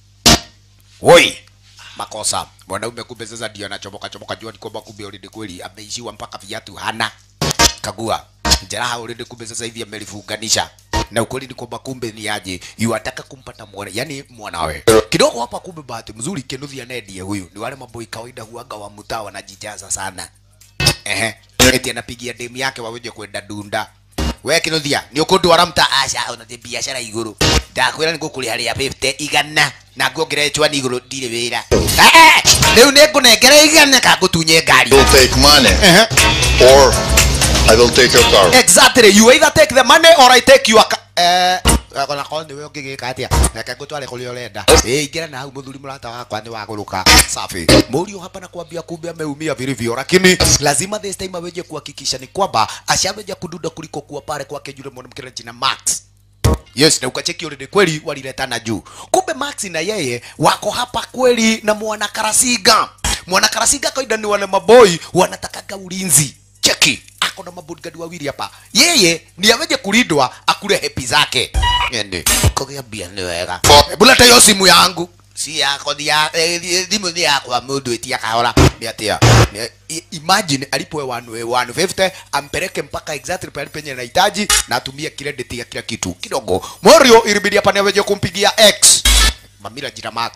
Woi, makosa. Mwanaume kumbe sasa ndio anachomoka chomoka, jua ni kwamba kumbe already kweli ameishiwa mpaka viatu hana. Kagua jeraha already kumbe sasa hivi amelifunganisha na ukweli ni kwamba kumbe ni aje yuataka kumpata mwana yani mwanawe kidogo hapa kumbe bahati mzuri kenuthi anedie huyu ni wale maboi kawaida huaga wa mtaa wanajijaza sana ehe eti anapigia demu yake waweje kwenda dunda we kinuthia ni ukundwara mta aca ona ti biacara iguru ndakwira ni ngukuri haria 50 igana na nguongere chwani iguru ndire wira riu ni ngunengere igana ka ngutunye ngari You'll take money, or I will take your car. Exactly. You either take the money or I take your ca- eh akona ko niwe ngigika atia reke ngutware kuria urenda eh ingira na hau muthuri murata wakwa ni waguruka safi murio hapa na kuambia kumbe ameumia vilivyo lakini lazima this time aweje kuhakikisha ni kwamba ashaweja kududa kuliko kuwa pale kwake yule mwanamke na jina Max Yes, na ukacheki already kweli waliletana juu. Kumbe Max na yeye wako hapa kweli na mwana Karasiga. Mwana Karasiga kawaida ni wale maboi wanatakaga ulinzi. Cheki, ako na mabodyguard wawili hapa. Yeye ni aweje kulindwa akule hepi zake. Yende, kogea bia ni wega. Buleta hiyo simu yangu. Si yako ni ya eh, thimu ni yakwa mundu etia kahora. Ni atia. Ni- i- Imagine alipoe 150 ampeleke mpaka exactly pale penye anahitaji na atumie credit ya kila kitu kidogo. Morio ilibidi hapa ni aweje kumpigia X Mamira jina Max.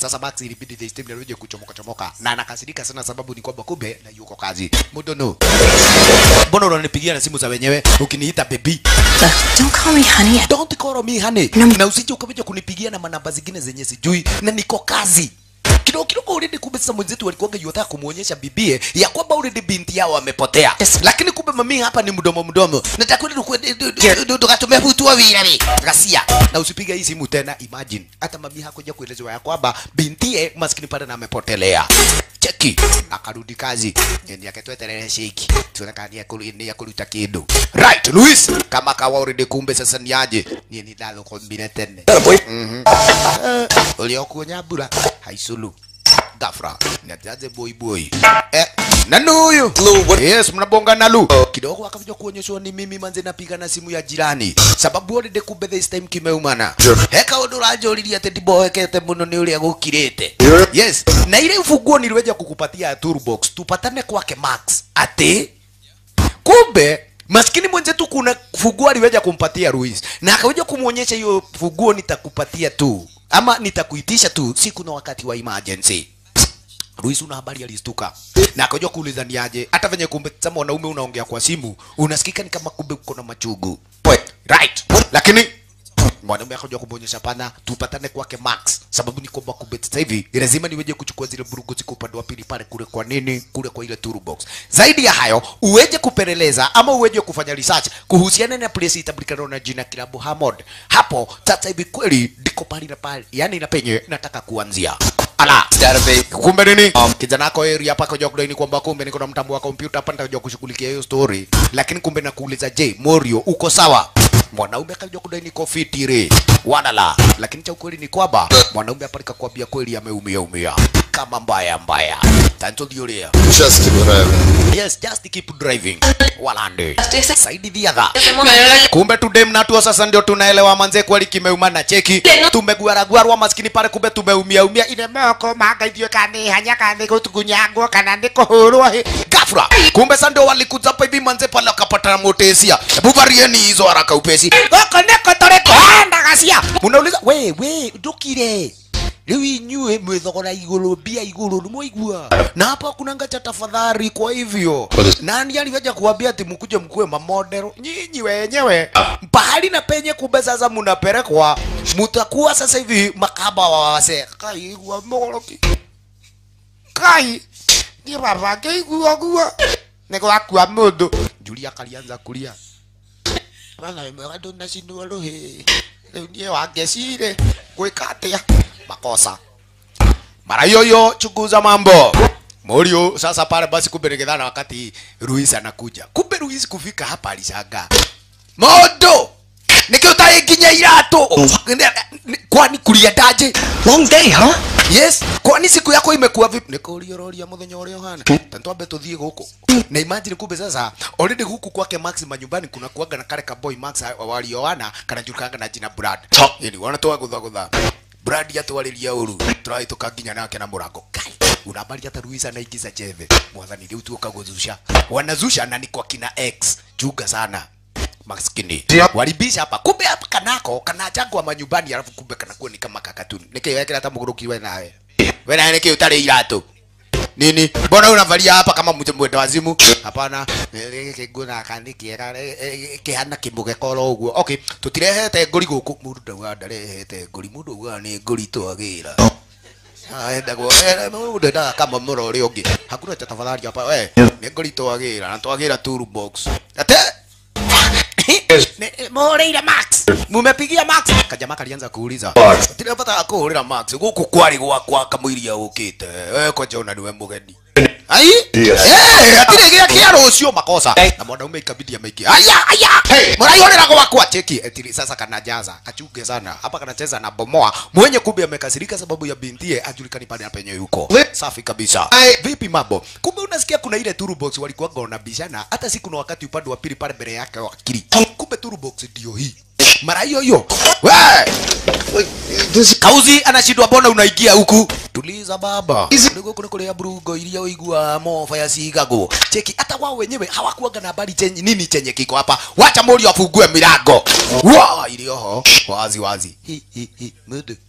sasa Max ilibidi the steam ndio kuchomoka chomoka na anakasirika sana sababu ni kwamba kumbe na yuko kazi mudono mbona unanipigia na simu za wenyewe ukiniita baby Don't call me honey. don't call me honey na usije ukakuja kunipigia na manamba zingine zenye sijui na niko kazi kidogo kidogo already kumbe sasa mwenzetu walikuwaga yotaka kumuonyesha bibie ya kwamba already binti yao amepotea lakini kumbe mami hapa ni mdomo mdomo nataka kwenda tukatumia hutu wa wirari ghasia na usipige hii simu tena imagine hata mami hakuja kuelezewa ya kwamba bintie maskini pale na amepotelea cheki akarudi kazi ni akatweterere shiki tuonekana ni akulu ni akuluta kidu right Luis kama kawa already kumbe sasa ni aje ni ni dalo kombine tene mhm Eh, uliokuwa nyabura haisulu gafra niajaze boy boy eh nani huyu yes mnabonga na lu kidogo akakuja kuonyeshwa ni mimi manze napiga na simu ya jirani sababu already kumbe this time kimeumana heka undu uranjuririe ati ndiboekete muno ni uria gukirite yes na ile ufunguo niliweja kukupatia ya toolbox tupatane kwake max ati kumbe maskini mwenzetu kuna funguo aliweja kumpatia Ruiz na akaweja kumwonyesha hiyo funguo nitakupatia tu ama nitakuitisha tu siku na wakati wa emergency. Ruiz una habari alistuka na akaja kuuliza ni aje, hata venye kumbe sasa mwanaume unaongea kwa simu unasikika ni kama kumbe uko na machugu right, lakini mwanaume akaja kumwonyesha pana tupatane kwake Max, sababu ni kwamba kumbe sasa hivi lazima niweje kuchukua zile burugu ziko upande wa pili pale kule. Kwa nini kule kwa ile toolbox? Zaidi ya hayo, uweje kupeleleza ama uweje kufanya research kuhusiana na place itambulikana na jina Kilabu Hamod. Hapo sasa hivi kweli ndiko pale na pale, yani na penye nataka kuanzia ala kumbe nini kijana wako area hapa kaja kudaini kwamba kumbe niko na mtambo wa kompyuta hapa nitakuja kushughulikia hiyo story, lakini kumbe nakuuliza, je, Morio uko sawa? Mwanaume akaja kudai niko fitiri wanala, lakini cha ukweli ni kwamba mwanaume hapa nikakwambia kweli ameumia umia kama mbaya mbaya. Tanto dioria Just keep driving. Yes, just keep driving. Walande. Saidi the Kumbe tudem na tuo sasa ndio tunaelewa manze kweli kimeuma na cheki. Tumegwaragwarwa maskini pale kumbe tumeumia umia ine moko manga ithio kani hanya kani gutugunyangwo kana ndiko hurwo he. Gafra. Kumbe sasa ndio walikuja hapa hivi manze pale wakapata motesia. Hebu varieni hizo haraka upesi. Goko ndiko toreko anda gacia. Unauliza we we ndukire rĩu inyuĩ mwĩthogora igũrũ mbia igũrũ nĩ mwaigua na hapa kunanga cha tafadhali kwa hivyo nani aliweja kuambia ati mkuje mkuwe mamodero nyinyi wenyewe pahali na penye kumbe sasa mnapelekwa mutakuwa sasa hivi makaba wa wase kai wa mogoroki kai ni baba keigua gua niko akua mundu Julia kalianza kulia bana mwega ndunacindwo ruhi riu nie wangecire gwika atia makosa mara hiyo hiyo chunguza mambo Morio sasa pale basi kumbe nikidhana wakati Ruiz anakuja. Kumbe Ruiz kufika hapa alishangaa. Mondo! Niki utaye nginya irato. Kwani kuliendaje? Long day, huh? Yes, kwani siku yako imekuwa vipi? Nikuuliororia muthenya uria uhana. Tantwambe tuthie guku. Na imagine kumbe sasa already huku kwake Max manyumbani kuna kuaga na kale ka boy Max walioana kana jukanga na jina Brad. Ili wanatoa gutha gutha. Brad atwariria uru. Tũrahĩtũka nginya nake na mũrango. Kai. Unabali hata Ruiz anaingiza cheve. Mwathani rĩu tuoka gũthusha. Wanazusha na ni kwa kina X. Chunga sana maskini walibisha hapa kumbe hapa kanako kana jangwa manyumbani alafu kumbe kanakuwa ni kama kakatuni nikiwekera hata muguruki we nawe we nawe niki utari iratu nini mbona unavalia hapa kama mtu mwenda wazimu hapana kiguo gaka nĩ kĩega eh, eh, kĩhana kĩmũge koro ũguo okay tũtirehete ngũri gũkũ mũndũ ndauga ndarehete ngũri mũndũ auga nĩ ngũri twagĩra endagwo mũndũ endaga kama mũro ũrĩa ũngĩ hakuna cha tafadhali hapa we nĩ ngũri twagĩra na twagĩra toolbox ate muhũrĩire Max mumepigia Max kajama kalianza kuuliza tinapata kuhũrĩra Max gũkũ kwarĩ gwakwa kamũiria ũkĩte we koja ona niwe mũgeni ai eh atire gĩa kĩa rũciũ makosa na mwanaume ikabidi ameingia aya aya muraihũrĩra gwakwa cheki etiri sasa kanajaza kachunge sana hapa kanacheza na bomoa mwenye kumbe amekasirika sababu ya bintie ajulikani pale penye yuko safi kabisa vipi mambo kumbe unasikia kuna ile toolbox walikuwa wanabishana hata siku na wakati upande wa pili pale mbele yake wakili kumbe toolbox ndio hii mara hiyo hiyo we kauzi anashindwa mbona unaingia huku tuliza baba ndugu kuna kule ya brugo ilia uigua mofa ya sigagwo cheki hata wao wenyewe hawakuaga na habari chenye nini chenye kiko hapa wacha mori afungue milango wa ilioho wazi wazi hi hi hi mudu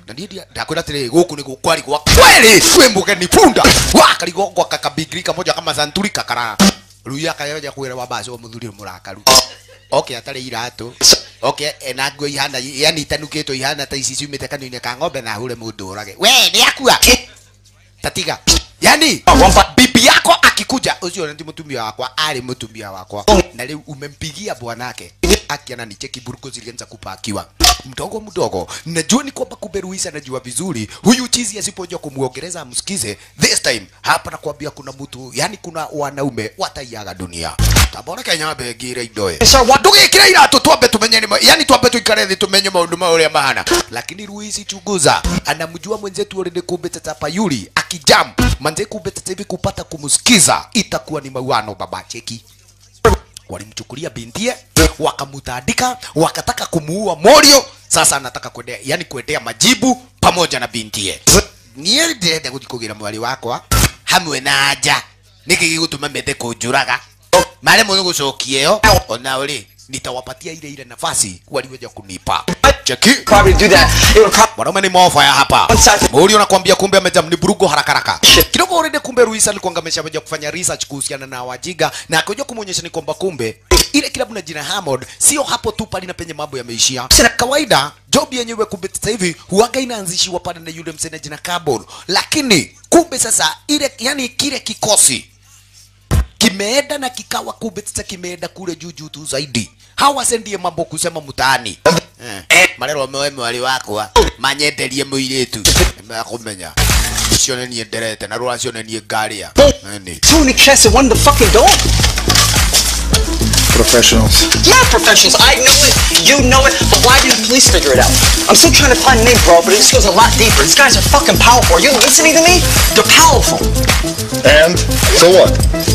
na ndiye ndakwira atiri guku ni gukwari gwa kweli we mugeni punda wa karigongwa kakabigiri kamoja kama santuri kakara ruya kayoja kwira wa basi wa muthuri murakaru okay atari iratu okay ena nguo ihana yani itanukitwo ihana ta ici ciumite kanua-inĩ ka ng'ombe na hure mũndũ ũrage we nĩ akua tatiga yani bibi yako akikuja ucio ndio mutumia wakwa ari mutumia wakwa na leo umempigia bwanake akiana ni cheki buruko zilianza kupakiwa mdogo mdogo najua ni kwamba kumbe Ruisa anajua vizuri huyu chizi asipojua kumuongeleza amsikize this time hapa nakwambia kuna mtu yani kuna wanaume wataiaga dunia tabora kenya begire indoe ndugikire iratu twambe tumenye ni yani twambe tuikare thi tumenye maundu mauria mahana lakini Ruisi chunguza anamjua mwenzetu already kumbe tata yuli akijam manze kumbe tata hivi kupata kumsikiza itakuwa ni mauano baba cheki walimchukulia bintie wakamutandika wakataka kumuua morio sasa anataka kuendea yani kuendea majibu pamoja na bintie niä ndärenda gå thiä kå gä ra mwari wakwa hamwe na nja nä kä gä gå tå ma mende kå njå raga marä må nä gå cokia ä yo onao rä nitawapatia ile ile nafasi waliweja kunipa cheki mwanaume ni mofaya hapa muri unakwambia kumbe amejam ni burugo haraka haraka kidogo already kumbe Ruisa alikuwa ameshaweja kufanya research kuhusiana na wajiga na akaja kumuonyesha ni kwamba kumbe ile kilabu na jina Hammond sio hapo tu pale na penye mambo yameishia kawaida job yenyewe kumbe sasa hivi huaga inaanzishiwa pale na yule msena jina Carbon lakini kumbe sasa ile yani kile kikosi kimeenda na kikawa kumbe sasa kimeenda kule juu juu tu zaidi hawa sendie mambo kusema mtaani eh, marero mewe mwari wakwa manyenderie muiritu nimekumenya ucio nä niä nderete na rå nä niä ngaria Two in a chest and one in the fucking door. Professionals. Yeah, professionals. I know it. You know it. But why didn't the police figure it out? I'm still trying to find the name, bro, but this goes a lot deeper. These guys are fucking powerful. Are you listening to me? They're powerful. And so what?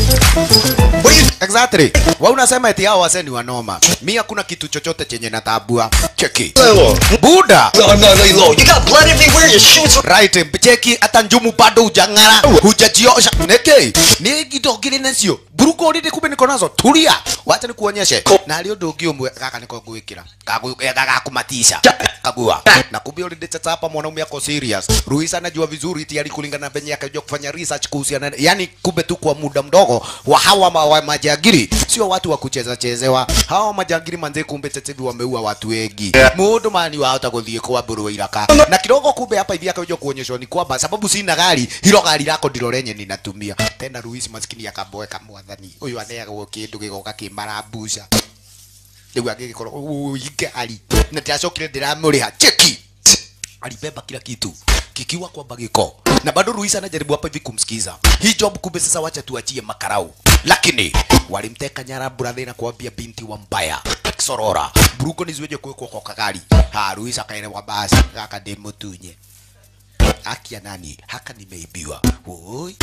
exactly wa unasema eti hao waseni wanoma mi hakuna kitu chochote chenye natabua cheki buda No, no, no, low. You got blood everywhere. Your shoes are... right cheki hata njumu bado hujang'ara hujajiosha neke ni indo ngiri nacio buruko riri kumbe niko nazo tulia wacha nikuonyeshe na hari undu ungi umwe gaka niko ngwikira gagakumatisha kagua na kumbe already tata hapa mwanaume ako serious Ruisa anajua vizuri tayari kulingana na venye akajua kufanya research kuhusiana yani kumbe tu kwa muda mdogo wa hawa ma, wa majagiri sio watu wa kucheza chezewa hawa majagiri manze kumbe tete hivi wameua watu wengi mundu mani wahota guthie kwa mburu iraka na kidogo kumbe hapa hivi akajua kuonyeshwa ni kwamba sababu sina gari hilo gari lako ndilo lenye ninatumia tena Ruisi maskini akaboeka mwathani uyu atheagwo kindu gigoka kimarambusha riu angigikorwo igari na ndacokire ndiramuriha cheki alibeba kila kitu kikiwa kwamba giko na bado Ruisa anajaribu hapa hivi kumsikiza hii job kumbe sasa wacha tuachie makarau lakini walimteka nyara brother na kuambia binti wa mbaya sorora buruko niziweje kuwekwa kwa kagari ha Ruisa akaelewa basi kaka ndimutunye akia nani haka nimeibiwa oi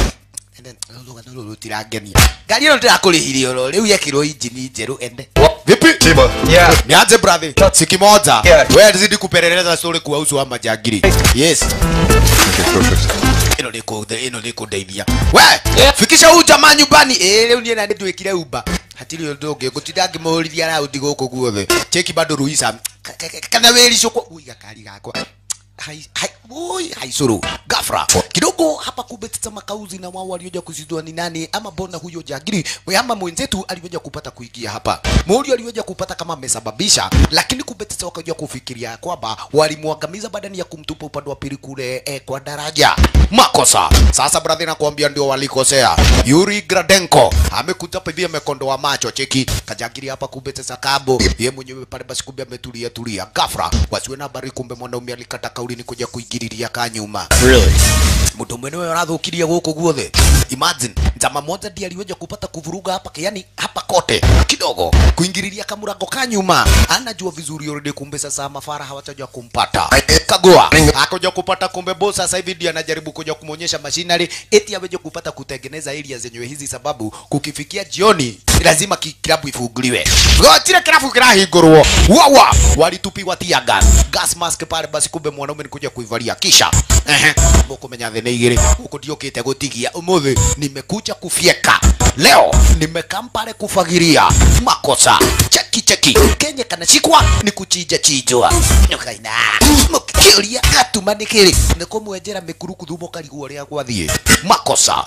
tirangenia ngari ĩno ndĩrakũrĩhire oro rĩu yekĩrwo injini njerũ ende vipi Yeah. nianze brother siki moja wewe zidi kupeleleza story kuhusu wa majangiri yes ino niko ino niko ndeithia we fikisha huyu jamaa nyumbani eh leo niĩ na ndwĩkire uba hatirĩ ũndũ ũngĩ ngũtinda ngĩmũrithia raundi gũkũ guothe cheki bado ruisa Ka- ka- ka- kana wĩricũkwo ui gakari gakwa hai hai oi haisuru gafra kidogo hapa kumbe tata makauzi na wao walioja kuzidua ni nani ama bona huyo jagiri we ama mwenzetu aliweza kupata kuingia hapa mori aliweza kupata kama amesababisha lakini kumbe tata wakaja kufikiria kwamba walimwangamiza badani ya kumtupa upande wa pili kule eh, kwa daraja makosa sasa brother nakwambia ndio walikosea Yuri Gradenko amekuja hapa hivi amekondoa macho cheki kajagiri hapa kumbe sasa kabo ye mwenyewe pale basi kumbe ametulia tulia gafra wasiwe na habari kumbe mwanaume alikata kauli ni kuja kuingililia kanyuma Really? mtu mwenyewe arathukiria guku guothe imagine njama moja ndiye aliweza kupata kuvuruga hapa yani hapa kote kidogo kuingililia kamurango ka nyuma anajua vizuri already kumbe sasa mafara hawatajua kumpata kagua akaja kupata kumbe boss sasa hivi ndiye anajaribu kuja kumuonyesha machinery eti aweje kupata kutengeneza area zenyewe hizi sababu kukifikia jioni lazima ki- kilabu ifunguliwe gotire kilabu kirahingurwo wawa walitupiwa tia gas gas mask pale basi kumbe mwanaume nikuja kuivalia kisha ehe mukumenya thĩ nĩ igĩrĩ gũkũ ndiũkĩte gũtigia ũmũthĩ nimekuja kufyeka leo nimekaa pale kufagiria makosa cheki cheki cheki kenye kanashikwa ni kuchinja chinjwa nyokaina mukiuria gatuma nĩ kĩrĩ nĩ kũmwenjera mĩkuru thumo karigwo ũrĩa gwathiĩ makosa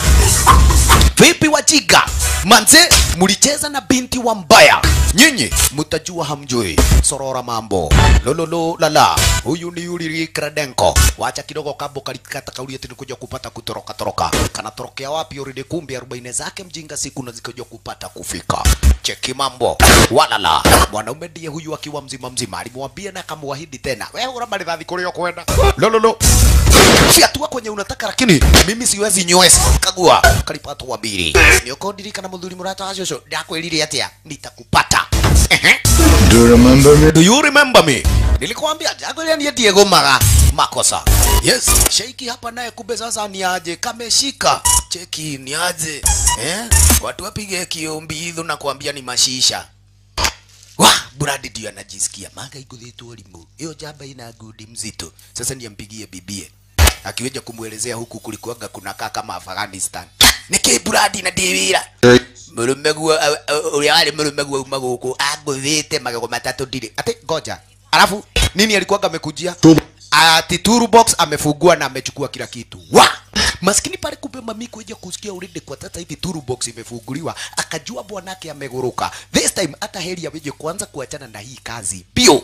vipi wajinga manze mlicheza na binti wa mbaya nyinyi mtajua hamjui sorora mambo lololo lala huyu ni yuli kradenko wacha kidogo kambo kalikata kauli ati nikuja kupata kutoroka toroka kanatorokea wapi already kumbe 40 zake mjinga siku na zikaja kupata kufika cheki mambo walala mwanaume ndiye huyu akiwa mzima mzima alimwambia na akamwahidi tena wewe uramba ridhathi kurio kwenda lololo fiatua kwenye unataka lakini mimi siwezi nywesi kagua kalipatwa mbili niokondirikana muthuri murata wa cũcũ ndakwĩrire atia nitakupata Ehe. Do you remember me? Do you remember me? Nilikwambia jagolia ndiye Diego Maga. Makosa. Yes, Sheiki hapa naye kumbe sasa ni aje kameshika. Cheki ni aje. Eh? Watu wapige kiombi hidho na kuambia ni mashisha. Wa, Brad ndio anajisikia. Maga iguthitwo limu. Hiyo jamba ina gudi mzito. Sasa niampigie bibie. Akiweja kumwelezea huku kulikuwaga kunakaa kama Afghanistan. Niki Brad na Dewira murume guo uria wari murume guo uma guku anguthite magego matatu ndiri ati ngoja alafu nini alikuwaga amekujia ati toolbox amefungua na amechukua kila kitu wa maskini pale kumbe mami kuja kusikia already kwa sasa hivi toolbox imefunguliwa akajua bwanake ameguruka this time hata heri aweje kwanza kuachana na hii kazi pio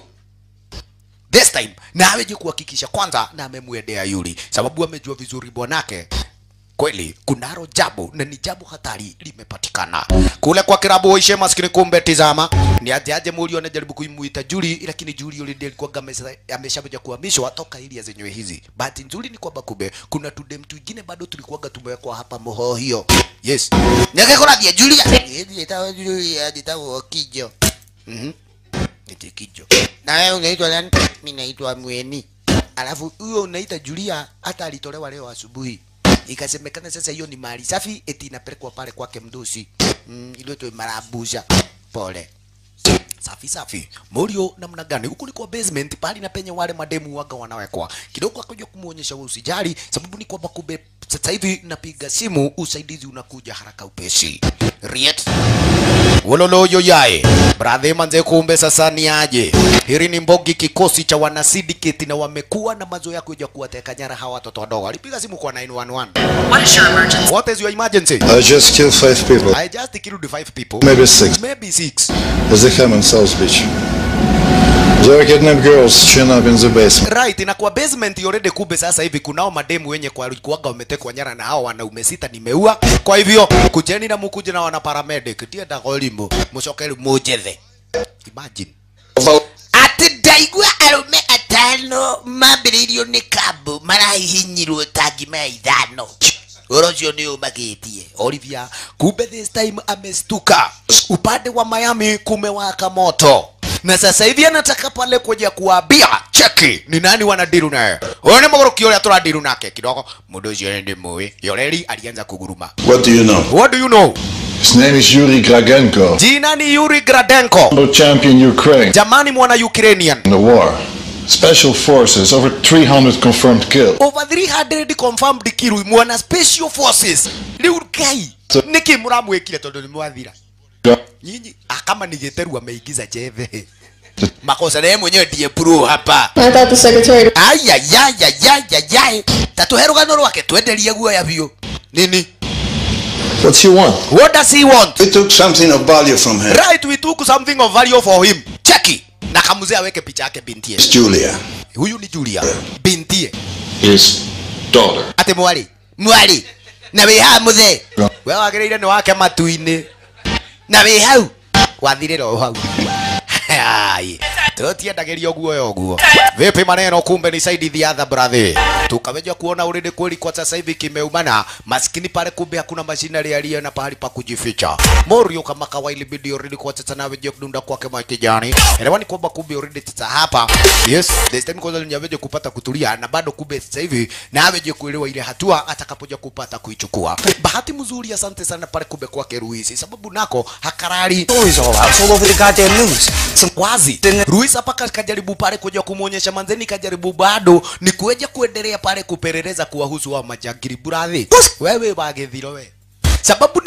this time na aweje kuhakikisha kwanza na amemwendea yuli sababu amejua vizuri bwanake kweli kunaro jambo na ni jambo hatari limepatikana kule kwa kirabu waishe maskini kumbe tizama ni aje aje muri anajaribu kuimuita Juli lakini Juli yule ndiye alikuwa amesha- ameshakuja kuhamishwa toka ili zenyewe hizi bahati nzuri ni kwamba kumbe kuna tudem twingine bado tulikuwaga tumewekwa hapa moho hiyo yes nyake kuna dia Julia nitawa Julia nitawa kijo mhm Eti kijo na wewe unaitwa nani mimi naitwa Mweni alafu huyo unaita Julia hata alitolewa leo asubuhi ikasemekana sasa hiyo ni mali safi eti inapelekwa pale kwake mdosi mm, iliyoitwa marabusha pole safi safi morio namna gani huku ni kwa basement pali na penye wale mademu waga wanawekwa kidogo akaja kumuonyesha wewe usijali sababu ni kwamba kumbe sasa hivi napiga simu usaidizi unakuja haraka upesi riet wololoyo yae bradhe manze kumbe sasa ni aje hili ni mbogi kikosi cha wana syndicate na wamekuwa na mazoea kuja kuwateka nyara hawa watoto wadogo alipiga simu kwa 911 What is your emergency? what is your emergency I just killed five people. I just killed five people Maybe six. maybe six At the Hammond South Beach. There are kidnapped girls chained up in the basement. right na kwa basement already kumbe sasa hivi kunao mademu wenye kwa kuaga wametekwa nyara na hao wanaume sita nimeua kwa hivyo kujeni na mukuje na wana paramedic tie dagolimbo mucokeri mujethe imagine ati ndaigua arume atano mambĩrĩirio nĩ kambu marahihinyirwo ta ngima ya ithano ũhoro ũcio nĩ ũmagitie Olivia kumbe this time amestuka upande wa Miami kumewaka moto na sasa hivi anataka pale kuja kuambia cheki ni nani wanadiru naye huyo ni mũgũrũki ũrĩa tũradiru nake kidogo mũndũ ũcio nĩ ndĩmũĩ yoreri alianza kuguruma What do you know? what do you know His name is Yuri Gragenko. jina ni Yuri Gradenko World champion Ukraine jamani mwana Ukrainian in the war. Special forces, over 300 confirmed killed. over 300 confirmed kill mwana special forces rĩu ngai nĩkĩ mũramwĩkire tondũ nĩ mwathira nyinyi ah, kama ni gĩteru ameigiza jeve makosa na yeye mwenyewe ndiye pro hapa I thought the secretary. ayayayayayayay tatuhe rũgano rwake twenderie guoya biũ nini What's he want? what does he want We took something of value from her. right we took something of value for him cheki na kamuzee aweke picha yake bintie Julia. huyu ni Julia bintie His daughter. ati mwari mwari na wĩ haha mũthee we wagĩrĩire nĩ wake matu-inĩ na wĩ hau wathirĩra o hau Ai, tũtiendagĩrio guoya ũguo vipi maneno kumbe ni saidi the other brother tukaweja kuona uridi kweli kwa sasa hivi kimeumana maskini pale kumbe hakuna mashinari aliye na pahali pa kujificha morio kama kawaili bidi uridi kwa sasa na weje kudunda kwake makijani elewa ni kwamba kumbe uridi sasa hapa yes this time kwanza nyaweje kupata kutulia na bado kumbe sasa hivi na aweje kuelewa ile hatua atakapoja kupata kuichukua bahati mzuri asante sana pale kumbe kwake Ruisi sababu nako hakarari Stories all out. It's all over the goddamn news. Some wazi Ruiz hapa ka- kajaribu pale kuja kumuonyesha manzeni, kajaribu bado ni kueja kuendelea pale kupeleleza kuwahusu wa majangiri burathi. Wewe wagethiro we sababu ni kwamba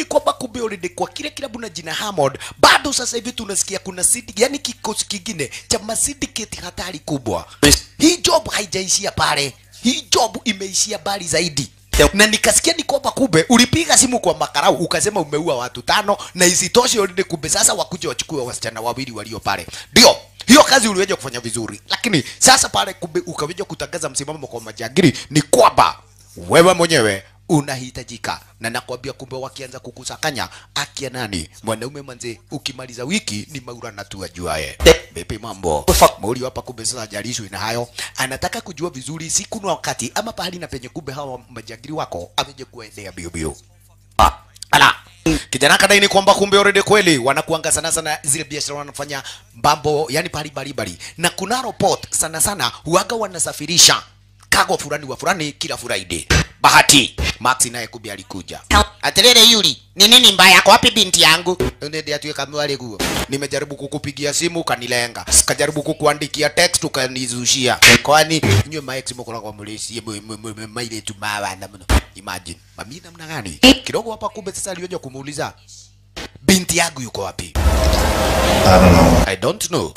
kumbe already kwa kile kilabu na jina Hammond bado sasa hivi tunasikia kuna sidi yani kikosi kingine cha masyndicate hatari kubwa hii job haijaishia pale hii job imeishia bali zaidi na nikasikia ni kwamba kumbe ulipiga simu kwa makarau ukasema umeua watu tano na isitoshe already kumbe sasa wakuje wachukue wasichana wawili walio pale ndio hiyo kazi uliweza kufanya vizuri lakini sasa pale kumbe ukaweza kutangaza msimamo kwa majangili ni kwamba wewe mwenyewe unahitajika na nakwambia kumbe wakianza kukusakanya akia nani mwanaume manze ukimaliza wiki ni maura na tu ajuaye vipi mambo mauli hapa kumbe sasa jalishwi na hayo anataka kujua vizuri siku na wakati ama pahali na penye kumbe hawa majangili wako ameje kuendea bio bio ah, ala kijana kadai ni kwamba kumbe already kweli wanakuanga sana sana zile biashara wanafanya mambo yani pali balibali na kuna report sana sana huaga wanasafirisha kago fulani wa fulani kila Friday. Bahati Max naye kumbe alikuja. Aterere Yuli, ni nini mbaya kwa wapi binti yangu? Nende atuwe kama wale guo. Nimejaribu kukupigia simu ukanilenga. Sikajaribu kukuandikia text ukanizushia. Kwani nywe ma ex mko kwa mulisi maile tu mawa na mno. Imagine. Mami namna gani? Kidogo hapa kumbe sasa alioja kumuuliza binti yangu yuko wapi? I don't know. I don't know.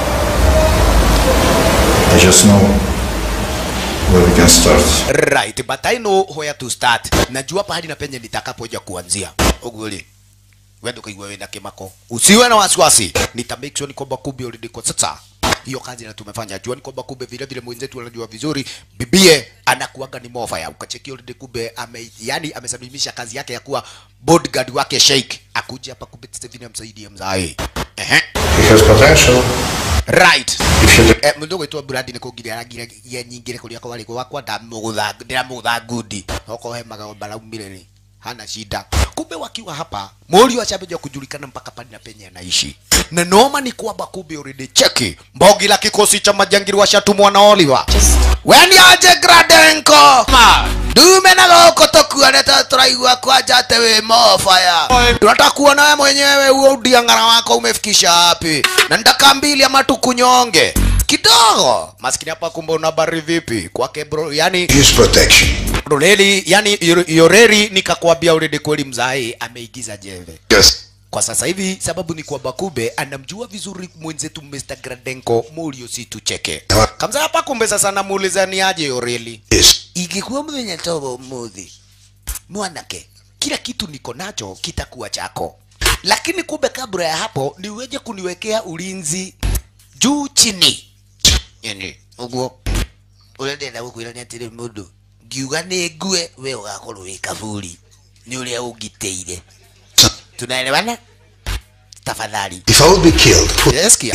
I just know where we can start. Right, but I know where to start. Najua pahali na penye nitakapoja kuanzia. Uguli. Wewe ndo kaigwa wenda kimako. Usiwe na wasiwasi. Nita make sure ni kwamba kumbe already kwa sasa. Hiyo kazi na tumefanya. Jua ni kwamba kumbe vile vile mwenzetu anajua vizuri. Bibie anakuaga ni mofaya. Ukacheki already kumbe ame yani amesalimisha kazi yake ya kuwa bodyguard wake Sheikh. Akuja hapa kumbe Steven amsaidie mzae. Ehe. He has potential. Right. If you Eh, mundu gwitwo Brad nä kå ngiria aragira ye nyingä re kå rä a kwarä gwakwa ndä ramå tha ngundi oko he magamba raumire rä hana shida kumbe wakiwa hapa mũriũ acambĩja kujulikana mpaka pale na penye anaishi na noma ni kwamba kumbe already cheki mbogi la kikosi cha majangiri washatumwa na Oliver weni aje Gradenko dume na goko tukuonete turaigua kwanja ate wi mofaya tunataka kuona we mwenyewe huo udiang'ara wako umefikisha wapi na ndakambili ama tukunyonge kidogo maskini hapa kumbe una habari vipi kwake bro yani Use protection. Roleli, yani Yor- Yoreri nikakwambia already kweli mzae ameigiza jembe. Yes. Kwa sasa hivi sababu ni kwamba kumbe anamjua vizuri mwenzetu Mr. Gradenko Murio si tucheke. Kamza hapa kumbe sasa namuuliza ni aje Yoreli. Yes. Ingekuwa mwenye tobo muthi. Mwanake, kila kitu niko nacho kitakuwa chako. Lakini kumbe kabla ya hapo niweje kuniwekea ulinzi juu chini. Yani, uguo uria ndenda gukwira ni atiri mundu ngiuga ni ngue we ugakorwo wi kaburi ni uria ungiteire tunaelewana tafadhali If I would be killed, who- yes kia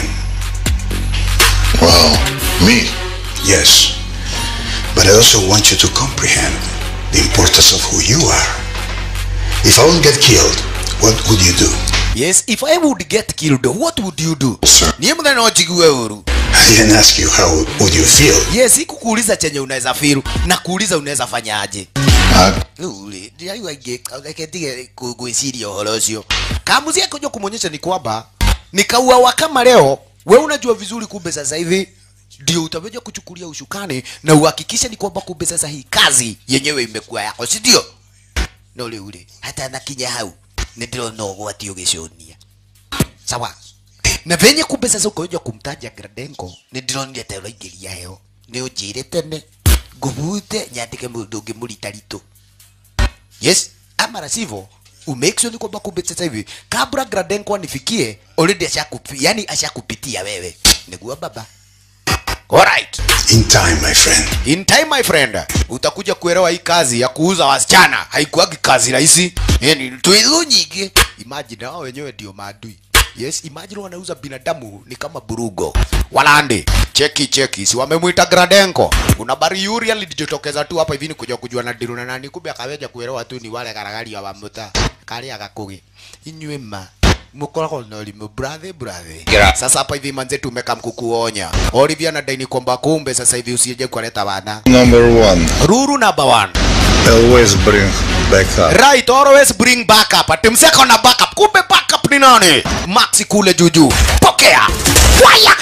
well, me, yes. But I also want you to comprehend the importance of who you are. If I would get killed, what would you do? yes if i would get killed what would you do Sir. niye muthenya no njigue uru I didn't ask you how would you feel. yes ikukuuliza chenye unaweza firu na kuuliza unaweza fanyaje Uh, uri ndiraigua ingĩ reke ndige ku- gwĩciria ũhoro ũcio kamuzi kuja kumwonyesha ni kwamba nikauawa kama leo we unajua vizuri kumbe sasa hivi ndio utaweza kuchukulia ushukani na uhakikishe ni kwamba kumbe sasa hii kazi yenyewe imekuwa yako si ndio no rĩu rĩ hata nakinya hau nĩ ndĩrona ũgwati ũgĩcũnia sawa na venye kumbe sasa ukaja kumtaja Gradenko nĩ ndĩronire ta ũraingĩria heo nĩ ũnjĩre tene ngũbute nyandĩke mũndũ ũngĩ mũritaritũ yes ama la sivyo umake sure ni kwamba kumbe sasa hivi kabla Gradenko anifikie already ashakupi yani ashakupitia wewe niguo baba alright In time, my friend. in time my friend utakuja kuelewa hii kazi ya kuuza wasichana haikuagi kazi rahisi yani tuizu nyingi imagine wao wenyewe ndio maadui yes imagine wanauza binadamu ni kama burugo walande cheki cheki si wamemwita Gradenko kuna bari yuri alijitokeza tu hapa hivi ni kuja kujua na diru na nani kumbe akaweja kuelewa tu ni wale karagari wa muta kali akakugi inywe ma mukoragwo na ũrimũ brathi brathi sasa hapa hivi manze tumeka mkukuonya Olivia na daini kwamba kumbe sasa hivi usije kuleta wana number one, ruru number one always bring back up. right always bring backup ati mseko na backup kumbe backup ni nani maxi kule juju pokea waya kai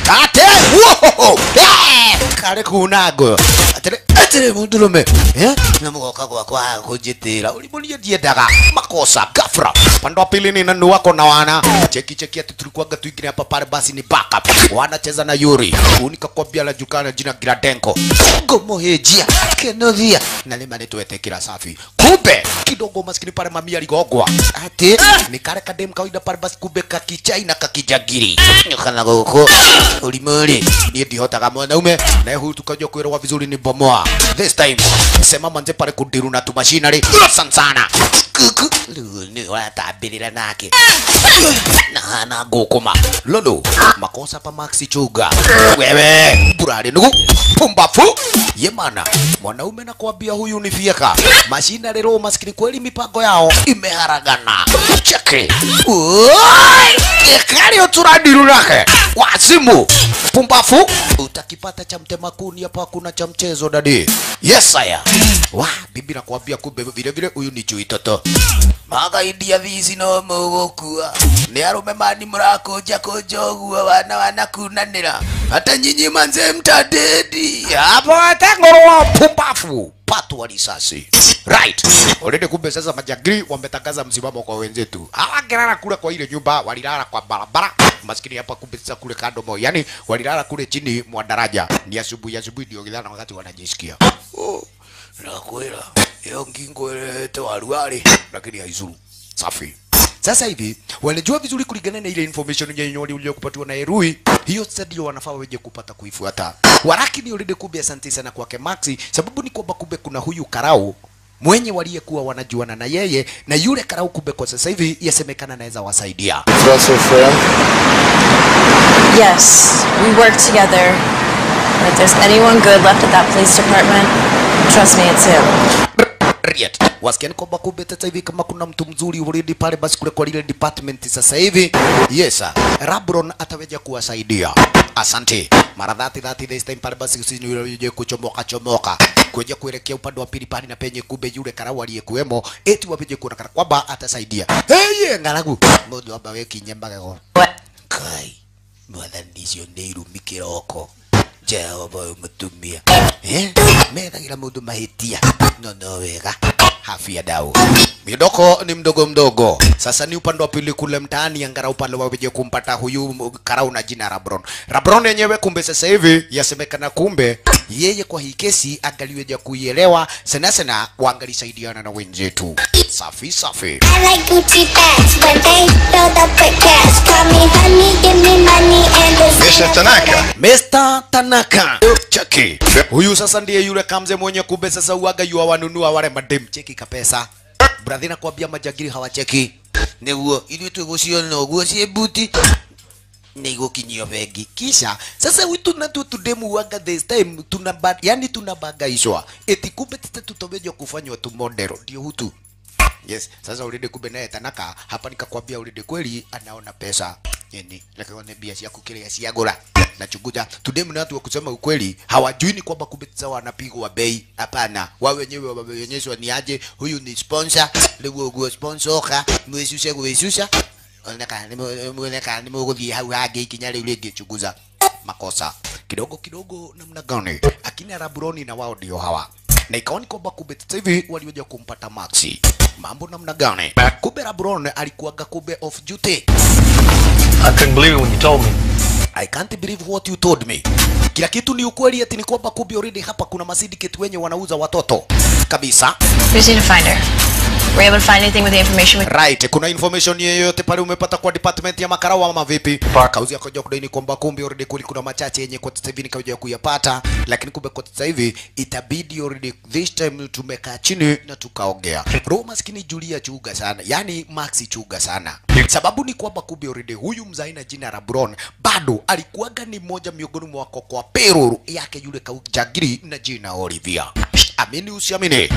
ate wohoho Eh, kare kunago atire atire mundurume eh na mugoka kwa kwa kujitira ulimunia diendaga makosa gafra pande wa pili ni nani wako na wana cheki cheki ati tulikuwaga tuingine hapa pale basi ni backup wanacheza na Yuri unika kwambia la jukana jina Gradenko gomo hejia kenothia na lima nitwete kila safi kumbe kidogo maskini pale mamia ligogwa ati ni kare kadem kawaida pale basi kumbe kakichai na kakijagiri kana goko ulimuri ni ndihotaga mwanaume na huyu tukajua kuelewa vizuri ni bomoa this time sema manje pale kudiru na tumashinari sana sana kuku ni watabirira nake na hana gukuma lolo makosa pa maxi chuga wewe burari nugu pumbafu yemana mwanaume na kuambia huyu ni fieka mashina lero maskini kweli mipango yao imeharagana cheke kari uturadiru nake wazimu pumbafu utakipata cha mtema kuni hapa hakuna cha mchezo dadi yes aya wa bibi nakwambia kumbe vile vile huyu ni chui toto magaidia thici no mũgũkua nĩ arũme mani mũrakũnja kũnja ũguo wana wanakunanĩra hata nyinyi manze mtadedi hapo hata ngorwa pumbafu patwa risasi right already kumbe sasa majagiri wametangaza msimamo kwa wenzetu hawangelala kule kwa ile nyumba walilala kwa barabara maskini hapa kumbe sasa kule kando mo yani walilala kule chini mwa daraja ni asubuhi asubuhi ndio githana wakati wanajisikia oh, nakwira hiyo ngingo ilete waruari lakini haizuru safi sasa hivi wanajua vizuri kulingana na ile information yenye walikuwa kupatiwa na Erui, hiyo sasa ndio wanafaa waje kupata kuifuata. Walakini already kumbe, asante sana kwake Maxi, sababu ni kwamba kumbe kuna huyu Karau mwenye waliyekuwa wanajuana na yeye na yule Karau, kumbe kwa sasa hivi yasemekana anaweza wasaidia. That's your friend? Yes, we work together. And if there's anyone good left at that police department, trust me, it's him. Riet. Wasikia ni kwamba kumbe sasa hivi kama kuna mtu mzuri already pale basi kule kwa lile department sasa hivi. Yes, sir. Rabron ataweja kuwasaidia. Asante. Mara dhati dhati this time pale basi usini yule kuchomoka chomoka. Kuja kuelekea upande wa pili pale na penye kumbe yule karau aliyekuwemo eti wapeje kuona kana kwamba atasaidia. Hey, ngaragu. Mundu amba weki nyembaga go. Kai. Mwathani icio nĩ irumi kĩroko jehova ũyũ mũtumia Eh? methagĩra mũndũ mahĩtia no no wega hafia dau midoko ni mdogo mdogo sasa ni upande wa pili kule mtaani angara upande waweje kumpata huyu karau na jina Rabron Rabron yenyewe kumbe sasa hivi yasemekana kumbe yeye kwa hii kesi angaliweja kuielewa sana sana waangalisaidiana na wenzetu safi safi I like Gucci bags when they filled up with cash. Call me honey, give me money and it's Mr. Tanaka. Mr. Tanaka. Cheki. Huyu sasa ndiye yule kamze mwenye kumbe sasa uaga yua wanunua wale madem cheki kapesa. Brathi nakwambia majagiri hawacheki. Niguo ili tuguciona uguo cie buti nä igå kinyio bengi kisha sasa witu na tu tudemu waga this time tuna ba, yani tunabangaishwa eti kumbe tete tutomeja kufanywa tu model ndio hutu yes sasa already kumbe naye tanaka hapa nikakwambia already kweli anaona pesa yani lakini bia cia kukiria cia gura na chunguja tudemu na watu wa kusema ukweli hawajui ni kwamba kumbe sasa wanapigwa bei hapana wao wenyewe wameonyeshwa ni aje huyu ni sponsor leo go sponsor ka mwesusha mwesusha oneka oneka ni muguthie hau hangi ikinya riu ringi chunguza makosa kidogo kidogo namna gani akina raburoni na wao ndio hawa na ikawa ni kwamba kumbe sasa hivi walioja kumpata Maxi. Mambo namna gani? Kumbe Rabron alikuwaga kumbe off duty. I couldn't believe it when you told me. I can't believe what you told me. Kila kitu ni ukweli, ati ni kwamba kumbe already hapa kuna masyndicate wenye wanauza watoto kabisa. We just need to find her. Were you able to find anything with the information we Right, kuna information yoyote pale umepata kwa department ya makarau ama vipi? Kauzi akaja kudai ni kwamba kumbe already kuli kuna machache yenye kwa sasa hivi nikaja kuyapata, lakini kumbe kwa sasa hivi itabidi already this time tumekaa chini na tukaongea. Roho maskini Julia chuga sana, yani Maxi chuga sana. Sababu ni kwamba kumbe already huyu mzai na jina la Bron bado alikuwaga ni mmoja miongoni mwa kwa payroll yake yule kaujagiri na jina Olivia. Amini usiamini.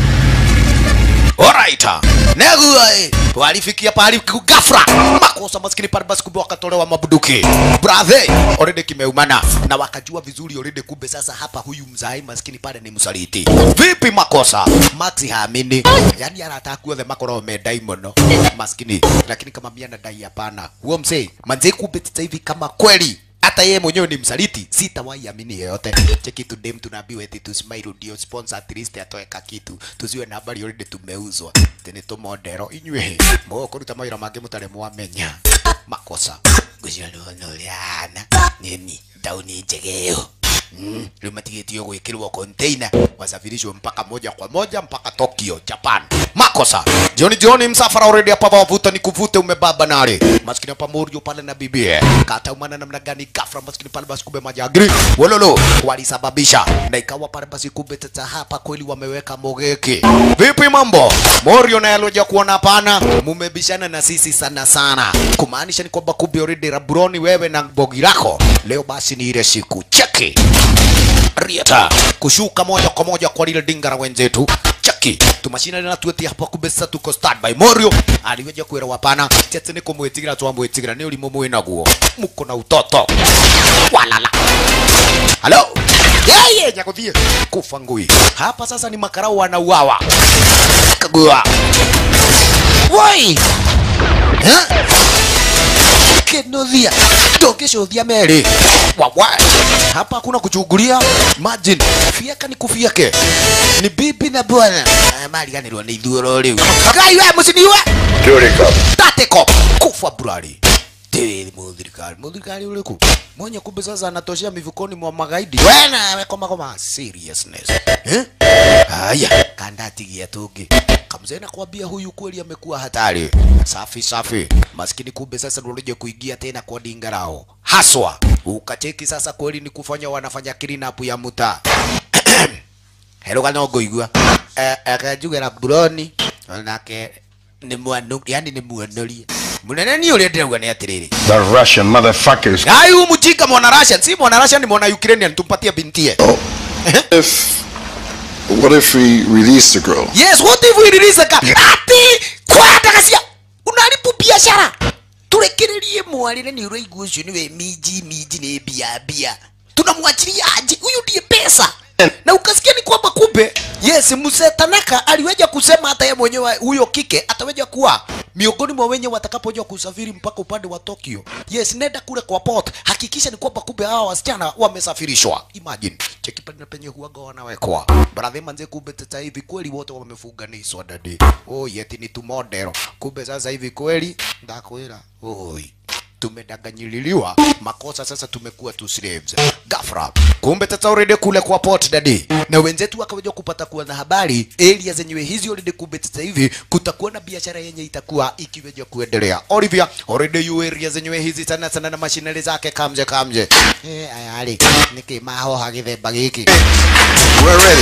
Alright. Negua eh. Walifikia pahali ghafla. Makosa maskini pale basi kumbe wakatolewa mabuduki. Brother, already kimeumana na wakajua vizuri already kumbe sasa hapa huyu mzai maskini pale ni msaliti. Vipi makosa? Maxi haamini. Yaani anataka kuothe makoro medai muno. Maskini. Lakini kama mia nadai hapana. Huo mzee, manze kumbe sasa hivi kama kweli hata yeye mwenyewe ni msaliti sitawahi amini yeyote cheki tu dem tunaambiwa eti tu smile ndio sponsor at least atoe ka kitu tusiwe na habari already tumeuzwa tene to modero inywe mo kuruta mawira mangĩ mũtarĩ mwamenya makosa ngũciarwo nũriana nini tauni njegeo Mm, rĩu matigĩtio gwĩkĩrwo container wasafirishwe mpaka moja kwa moja mpaka Tokyo, Japan. Makosa. Jioni jioni msafara already hapa wavuta ni kuvute umebaba nare. Maskini hapa Morio pale na bibie. Kata umana namna gani ghafla maskini pale basi kumbe majagri. Wololo walisababisha. Na ikawa pale basi kumbe tata hapa kweli wameweka mogeki. Vipi mambo? Morio naye alioja kuona hapana. Mumebishana na sisi sana sana. Kumaanisha ni kwamba kumbe already Rabroni wewe na bogi lako. Leo basi ni ile siku. Cheki. Rieta kushuka moja kwa moja kwa lile dinga la wenzetu chaki tumashina na tueti hapa kumbe sasa tuko standby Morio aliweja kwera wapana tete niko mwetigira twa mwetigira ni ulimo mwina guo muko na utoto walala halo yeye nyakuthie kufa ngui hapa sasa ni makarau wanauawa kagua woi eh kenothia ndũngĩcũthia merĩ wawa hapa hakuna kuchungulia imagine fieka ni kufieke ni bibi na bwana Ah, mariganĩrwo nĩ ithuoro rĩu ngai we mũciniwe tateko kufa burari tĩri mũthirikari mũthirikari ũrĩkũ mwenye kumbe sasa anatoshea mifukoni mwa magaidi wena wekomakoma seriousness eh? haya kandatigia tungi kamzee nakwambia huyu kweli amekuwa hatari safi safi maskini kumbe sasa ndio unajua kuingia tena kwa dingarao haswa ukacheki sasa kweli ni kufanya wanafanya clean up ya muta hero kana ngoigua akajugera buroni nake ni mwanu yani ni mwanurie munene ni ule ndirauga ni atiriri The Russian motherfuckers. ai huyu mjinga mwana Russian si mwana Russian ni mwana Ukrainian tumpatie bintie If what if we release the girl? Yes, what if we release ka ati kwenda kacia unaribu biashara turekererie mwarire ni uraigua ucio niwe miji miji ni bia bia tunamwachilia aje huyu ndiye pesa na ukasikia ni kwamba kumbe yes mzee Tanaka aliweja kusema hata yeye mwenyewe huyo kike ataweja kuwa miongoni mwa wenye watakapoja kusafiri mpaka upande wa Tokyo. Yes, nenda kule kwa port, hakikisha ni kwamba kumbe hawa wasichana wamesafirishwa. Imagine cheki pale na penye huaga wanawekwa baradhi manze, kumbe sasa hivi kweli wote wamefunganishwa dadi. Oh, yeti ni tu model. Kumbe sasa hivi kweli ndakwira, oi tumedanganyililiwa makosa sasa tumekuwa tu slaves gafra kumbe tata already kule kwa port dadi na wenzetu wakaweja kupata kuwa na habari area zenyewe hizi already kumbe sasa hivi kutakuwa na biashara yenye itakuwa ikiweja kuendelea Olivia already yu area zenyewe hizi sana sana na mashinari zake kamje kamje eh ayali niki maho hagithemba giki We're ready.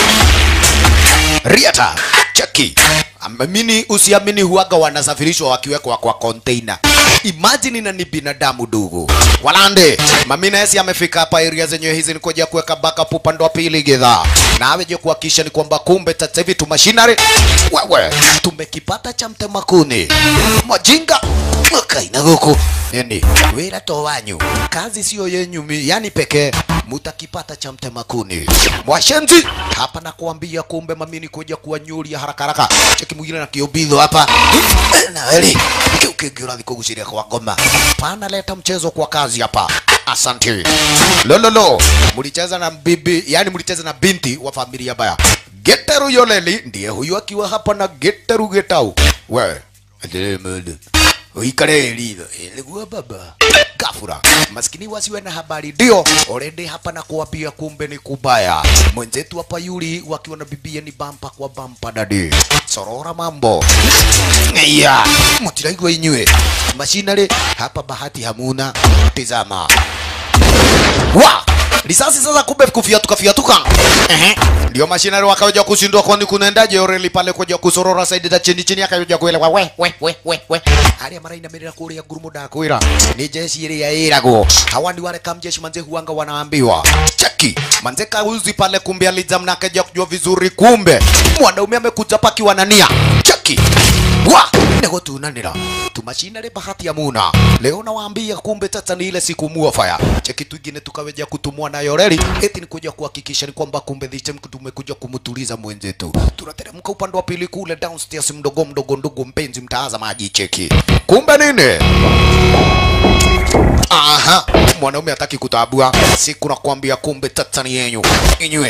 Riata cheki amini usiamini huaga wanasafirishwa wakiwekwa kwa container imagine na ni binadamu dugu walande mamina esi amefika hapa area zenyewe hizi ni kuja kuweka backup upande wa pili gedha na aweje kuhakikisha ni kwamba kumbe sasa hivi tu machinery wewe tumekipata cha mtemakuni majinga kaina guku yani wira to wanyu kazi sio yenyu mi- yani pekee mutakipata cha mtemakuni mwashenzi hapa na kuambia kumbe mamini kuja kuwanyuria haraka haraka cheki mwingine na kiobidho hapa na weli kiukingirathi kuguciria kwa ngoma pana leta mchezo kwa kazi hapa asante lololo mlicheza na bibi yani mlicheza na binti wa familia baya Geteru Yoleli ndiye huyu akiwa hapa na Geteru Getau we endelee mende uikare lilo ilikuwa baba gafura maskini wasiwe na habari ndio already hapa na kuwapia kumbe ni kubaya mwenzetu hapa yuli wakiwa na bibia ni bampa kwa bampa dadi sorora mambo ya mutiraigwa inywe mashinare hapa bahati hamuna tizama wa risasi sasa kumbe kufiatuka fiatuka ehe ndio mashinari wakaja kushindwa kwani kunaendaje oreli pale kuja kusorora saidi za chini chini akaja kuelewa we we we we we hali mara inamerera kuria gurumu da kwira ni jeshi ile ya irago hawa ni wale kamjeshi manze huanga wanaambiwa cheki manze kauzi pale kumbe alijamna akaja kujua vizuri kumbe mwanaume amekuja pakiwa na nia cheki wa nego tunanira tumashinare bahati ya muna leo nawaambia kumbe tata ni ile siku muofaya cheki twingine tukaweja kutumwa na yoreri eti ni kuja kuhakikisha ni kwamba kumbe dhichem tumekuja kumtuliza mwenzetu tunateremka upande wa pili kule downstairs mdogo mdogo ndugu mpenzi mtazamaji cheki kumbe nini aha mwanaume hataki kutabua siku nakwambia kumbe tatani yenyu inywe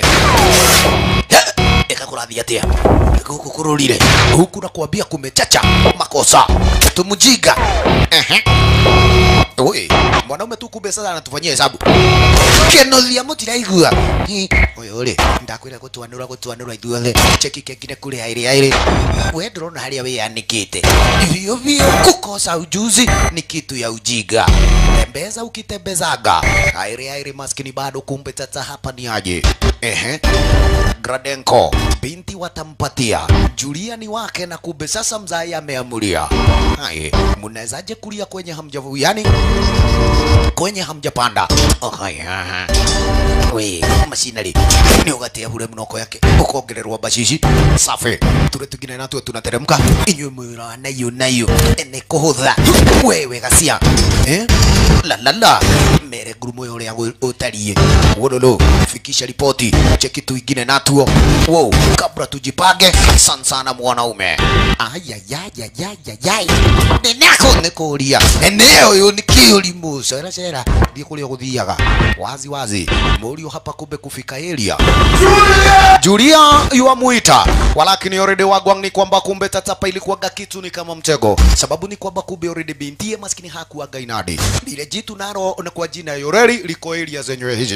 ekakurathi atia guku kururire huku nakwambia kumechacha makosa tumujinga ehe Oi, mwanaume tu kumbe sasa anatufanyia hesabu kenothia mutiraigua uyu ri ndakwira gutwanura gutwanura ithuothe cheki kengine kuri airi airi we ndurona haria wiyanikite vio vio kukosa ujuzi ni kitu ya ujinga tembeza ukitembezaga airi airi maskini bado kumbe tata hapa ni aje ehe Gradenko binti watampatia Julia ni wake na kumbe sasa mzai ameamulia. Hai, mnawezaje kulia kwenye hamjavu yani kwenye hamjapanda? Oh, hai, aha. We, macinari ni ugatia bure mnoko yake ukongererwa bacici safi ture tugine natuo tunateremka inyuĩ mwĩra nayo nayo nĩ kũhũtha wewe gacia eh? la la la mere ngurumo ũrĩa gũ- ũtariĩ wololo fikisha ripoti cheki tuingine natuo wow kabla tujipange sana sana mwanaume ayayayayayay ninako nikuria eneo uyu ni kiurimu cera cera ndie kuria guthiaga wazi wazi murio hapa kumbe kufika area Julia yuamuita, walakini already wagwang ni kwamba kumbe tatapa ilikuwaga kitu ni kama mtego. Sababu ni kwamba kumbe already bintie maskini hakuwaga inadi. Lile jitu naro na kwa jina yoreri liko area zenyewe hizi.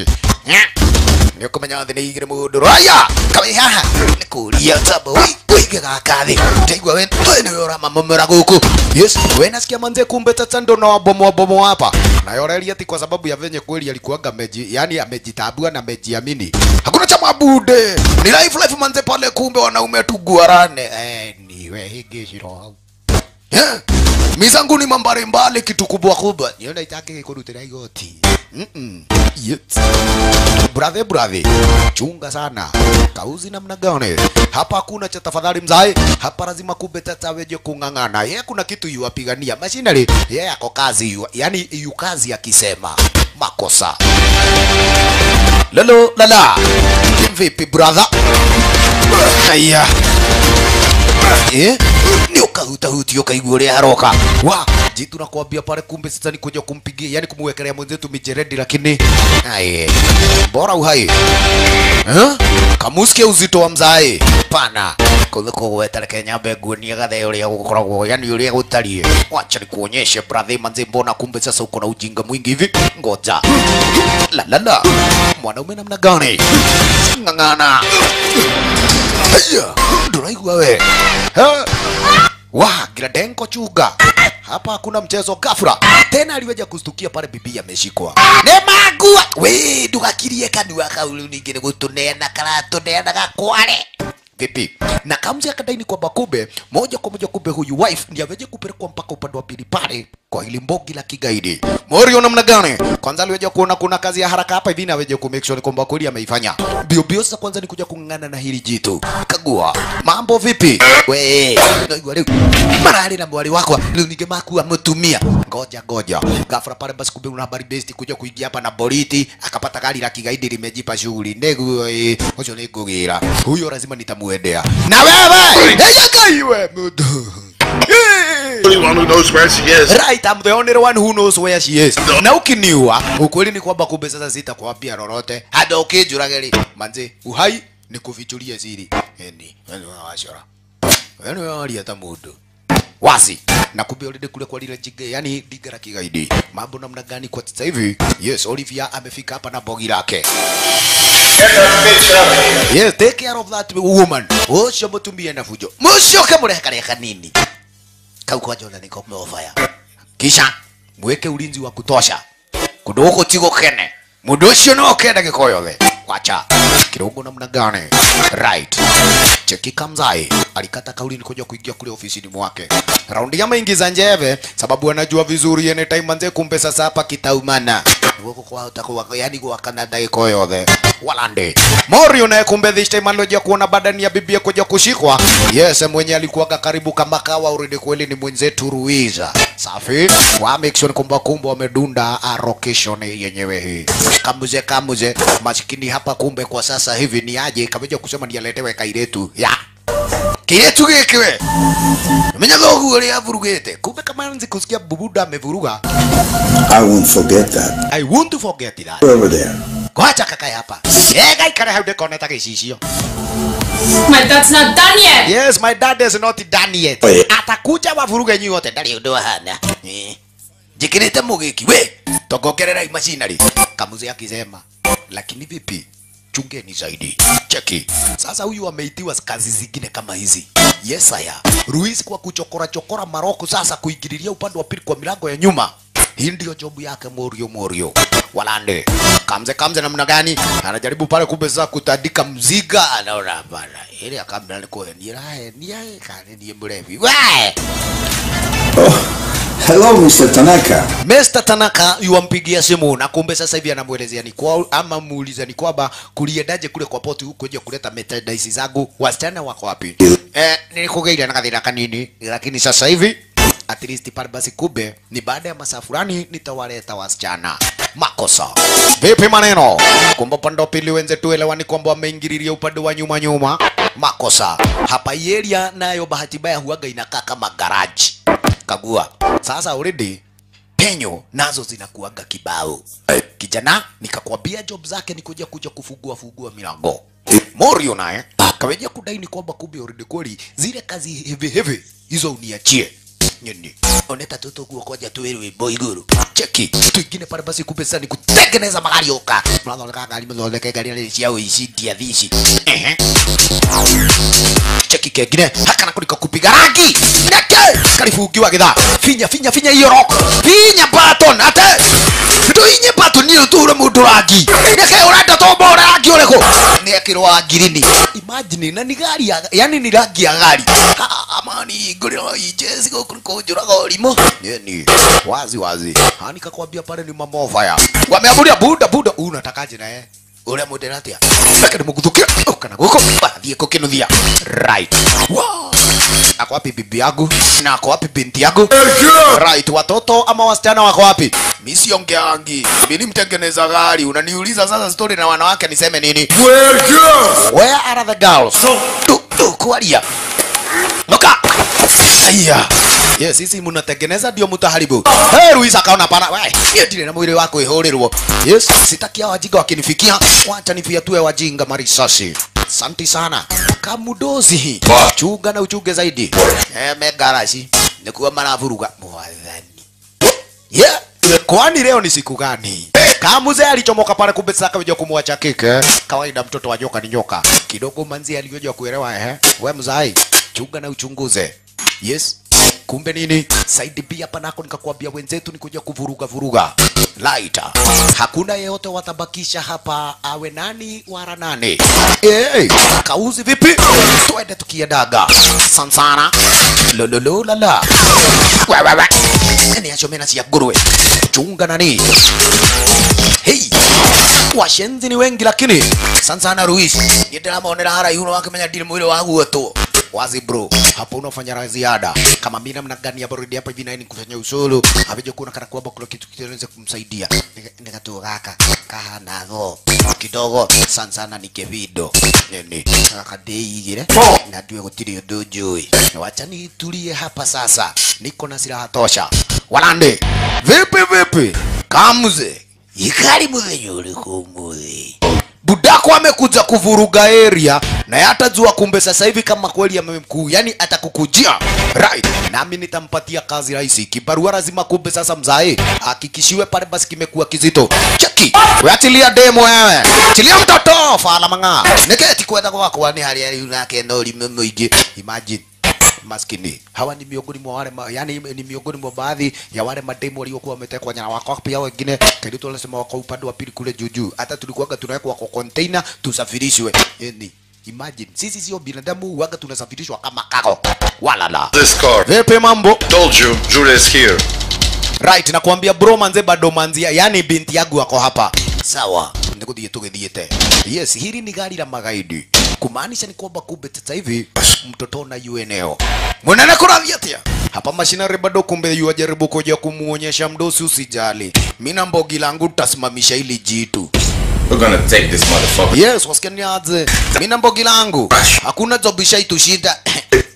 Nĩ kũmenya thĩ nĩ igĩrĩ mũndũ raya kawe haha nĩ kũria tamba wĩige gaka thĩ ndaigua we we nĩwe ũramamomera gũkũ yes we nasikia manze kumbe tata ndo na wabomoa bomoa hapa na yoreri ati kwa sababu ya venye kweli alikuwaga meji yani amejitambua na amejiamini hakuna cha mabude ni life life manze pale kumbe wanaume tuguarane eh niwe higishiro hau Yeah. mizangu ni mambare mbale kitu kubwa kubwa niona itake kurutira igoti mm -mm. yes. brother brother chunga sana kauzi namna gani hapa hakuna cha tafadhali mzae hapa lazima kumbe tata weje kung'ang'ana yeye kuna kitu yuwapigania mashinari yeye ako kazi yu, yani yu kazi akisema makosa lalo lala vipi brother aya eh ni ukahutahuti ukaigua uria haroka wa jitu nakwambia pale kumbe sasa ni kuja kumpigia yani kumwekelea mwenzetu mijeredi lakini aye bora uhai eh kamusikia uzito wa mzae pana kuthiko gwetereke nyambe nguonie gathe uria gukoragwo yani uria gutarie wacha nikuonyeshe brother manze mbona kumbe sasa uko na ujinga mwingi hivi ngoja la la la mwanaume namna gani ng'ang'ana haya nduraigua we Ha? wa Gradenko chuga hapa hakuna mchezo gafra tena aliweja kustukia pale bibi ameshikwa ne magua we ndugakirie kanua kau riu ningi ni gutuneana karatuneana gakware vipi na kamzi akadaini kwamba kumbe moja kwa moja kumbe huyu wife ndiye aweje kupelekwa mpaka upande wa pili pale kwa hili mbogi la kigaidi morio namna gani kwanza aliweja kuona kuna kazi ya haraka hapa hivi na aweje ku make sure kwamba kweli ameifanya bio bio sasa kwanza ni kuja kung'ang'ana na hili jitu kagua mambo vipi we naigua riu marari na mwari wakwa riu ninge makua mutumia ngoja ngoja gafra pale basi kumbe una habari besti kuja kuingia hapa na boriti akapata gari la kigaidi limejipa shughuli ndeguo eh, ucio ni ngugira huyo lazima nitamuendea na wewe eyakaiwe mudu only one who knows where she is. Right, I'm the only one who knows where she is. Na ukiniua, ukweli ni kwamba kumbe sasa sitakwambia lolote. Hata ukijurageri, manze, uhai ni kufichulia siri. Eni, wewe washora. Wewe wali hata mundu. Wazi. Na kumbe already kule kwa lile jige, yani diga la kigaidi. Mambo namna gani kwa sasa hivi? Yes, Olivia amefika hapa na bogi lake. Yes, take care of that woman. Ucio mutumia na fujo. Mucoke murekareka nini? Kau kwa jona niko mmeofaya. Kisha mweke ulinzi wa kutosha. Kundu guku ti gukene. Mundu ucio no kenda giko yothe. Wacha. Kirungu namna gani? Right. Cheki Kamzai alikata kauli ni kuja kuingia kule ofisini mwake. Raundi ya maingiza njeve sababu anajua vizuri ene time manze kumbe sasa hapa kitaumana. Guku kwa utakuwa yani kwa Canada iko yothe. Walande. Morio naye kumbe this time alojia kuona badani ya bibia kuja kushikwa. Yes, mwenye alikuwaga karibu kama kawa already kweli ni mwenzetu Ruiza. Safi. Wa make sure kwamba kumbe wamedunda a location yenyewe hii. Kamuze kamuze maskini hapa kumbe kwa sasa hivi ni aje kameja kusema ni aletewe kairetu. Ya. kiretu gĩkĩ we menya thoguo ũrĩa avurugĩte kumbe kamanzi kusikia bubuda amevuruga I won't forget that. I want to forget that Over there. kwacha kakae hapa ega ikare hau ndĩkone ta gĩcicio My dad's not done yet. yes my dad is not done yet Oh, yeah. atakuja wavuruge nyuothe ndarĩ ũndũ wahana Eh. njĩkĩrĩte mũgĩki we tongongerera imacinari kamuze akisema lakini vipi chungeni zaidi cheki sasa huyu ameitiwa kazi zingine kama hizi yes aya Ruiz kwa kuchokora chokora maroko sasa kuingililia upande wa pili kwa milango ya nyuma hii ndio jobu yake morio morio walande kamze kamze namna gani anajaribu pale kumbe sasa kutandika mziga anaona bana ile akamla ni kwa ni rahe ni ae kane ni mrevi we Hello, Mr. Tanaka. Mr. Tanaka yuampigia simu na kumbe sasa hivi anamwelezea ni kwa ama muuliza ni kwamba kuliendaje kule kwa poti huko kuja kuleta merchandise zangu, wasichana wako wapi? Eh, nilikugeira na kathina kanini, lakini sasa hivi at least pale basi kumbe ni baada ya masaa fulani nitawaleta wasichana. Makosa vipi maneno? Kumbe upande wa pili wenzetu elewani kwamba wameingililia upande wa nyuma nyuma. Makosa hapa hii area nayo bahati mbaya huaga inakaa kama garage. Kagua sasa already penyo nazo zinakuaga kibao. Kijana nikakwambia job zake ni kuja kuja kufungua fungua milango. Morio naye kaweja kudai ni kwamba kumbe already kweli zile kazi hivi hivi hizo uniachie nyini oneta toto guo koja tu wewe boy guru cheki tuingine pale basi kumbe sasa ni kutengeneza magari oka mnathondeka gari mnathondeka gari ile cia uici ndia thici ehe cheki kengine hakana kuliko kupiga rangi neke karifungiwa githaa finya finya finya hiyo rock finya button ate tuinye button niyo ture mundu rangi neke urenda tombo rangi uriku nekirwa ngirini imagine na ni gari ya, yani ni rangi ya gari Ha, amani nguriro ijezi gukuliko njuraga ũrimũ nini wazi wazi hani kakwambia pale ni mamofaya wameamuria buda buda unatakaje naye uria mundera atia reke nimuguthukie kana guko bathiĩ kukinuthia right wow. ako wapi bibi yangu na ako wapi binti yangu right watoto ama wasichana wako wapi mi siongeangi mi ni mtengeneza gari unaniuliza sasa story na wanawake niseme nini where are the girls tu tu kuaria Nuka. Aya. Yes, sisi mnatengeneza ndio mtaharibu. Hey, Luis akaona pana. Wewe, hiyo ndile na mwili wako ihorirwo. Yes, sitaki hao wajinga wakinifikia. Wacha nifiatue wajinga marisasi. Asante sana. Kamudozi. Chunga na uchunge zaidi. Eh, megarashi. Nikuwa maravuruga. Mwathani. Yeah. Kwani leo ni siku gani? Kamuze alichomoka pale kumbe sasa kaja kumwacha kike. Kawaida mtoto wa nyoka ni nyoka. Kidogo manzi alivyoja kuelewa eh. We mzai, chunga na uchunguze. Yes. Kumbe nini? Saidi pia hapa nako nikakwambia wenzetu ni kuja kuvuruga vuruga. Laita. Hakuna yeyote watabakisha hapa awe nani wala nane. Hey, kauzi vipi? Twende tukiendaga. Sansana. Lololo lala. Wewe. Ni achomena cia nguruwe. Chunga nani? Hey. Washenzi ni wengi lakini Sansana Ruiz ndiramonera haraihu no wakimenya ndiri mwili wa guoto wazi bro hapo unafanya la ziada kama mimi namna gani ya baridi hapa hivi na ni kufanya usulu avije kuona kana kwamba kuna kitu kinaweza kumsaidia nikatoa gaka kahana go kidogo Sansana ni kevido nini akadeigire na ndiwe gutiri undu njui wacha nitulie hapa sasa niko na silaha tosha walande vipi vipi kamze ikari muthenya uriku umuthi budako amekuja kuvuruga area na hatajua kumbe sasa hivi kama kweli amemkuu yani atakukujia right nami nitampatia kazi rahisi kibarua lazima kumbe sasa mzae hakikishiwe pale basi kimekuwa kizito cheki weachilia demo wewe chilia mtoto fala mang'a niketi kwenda gwakwa ni haria riu nake no rime muingi imagine maskini hawa ni miongoni mwa wale ma, yani ni miongoni mwa baadhi ya wale mademu waliokuwa wametekwa nyara wako pia wengine kile tunasema wako upande wa pili kule juu juu hata tulikuwa tunawekwa kwa container tusafirishwe yani imagine sisi sio binadamu waga tunasafirishwa kama kago wala la This car. vipi mambo Told you, Julia is here. right nakwambia bro manze bado manzia yani binti yangu wako hapa sawa nikuthie tugithiete yes hili ni gari la magaidi kumaanisha ni kwamba kumbe sasa hivi mtoto na UNO mwenene kurathi atia hapa mashinari bado kumbe yuajaribu kuja kumuonyesha mdosi usijali mi na mbogi langu tasimamisha ili jitu We're gonna take this motherfucker. yes wasikia niaje mi na mbogi langu hakuna job ishaitushinda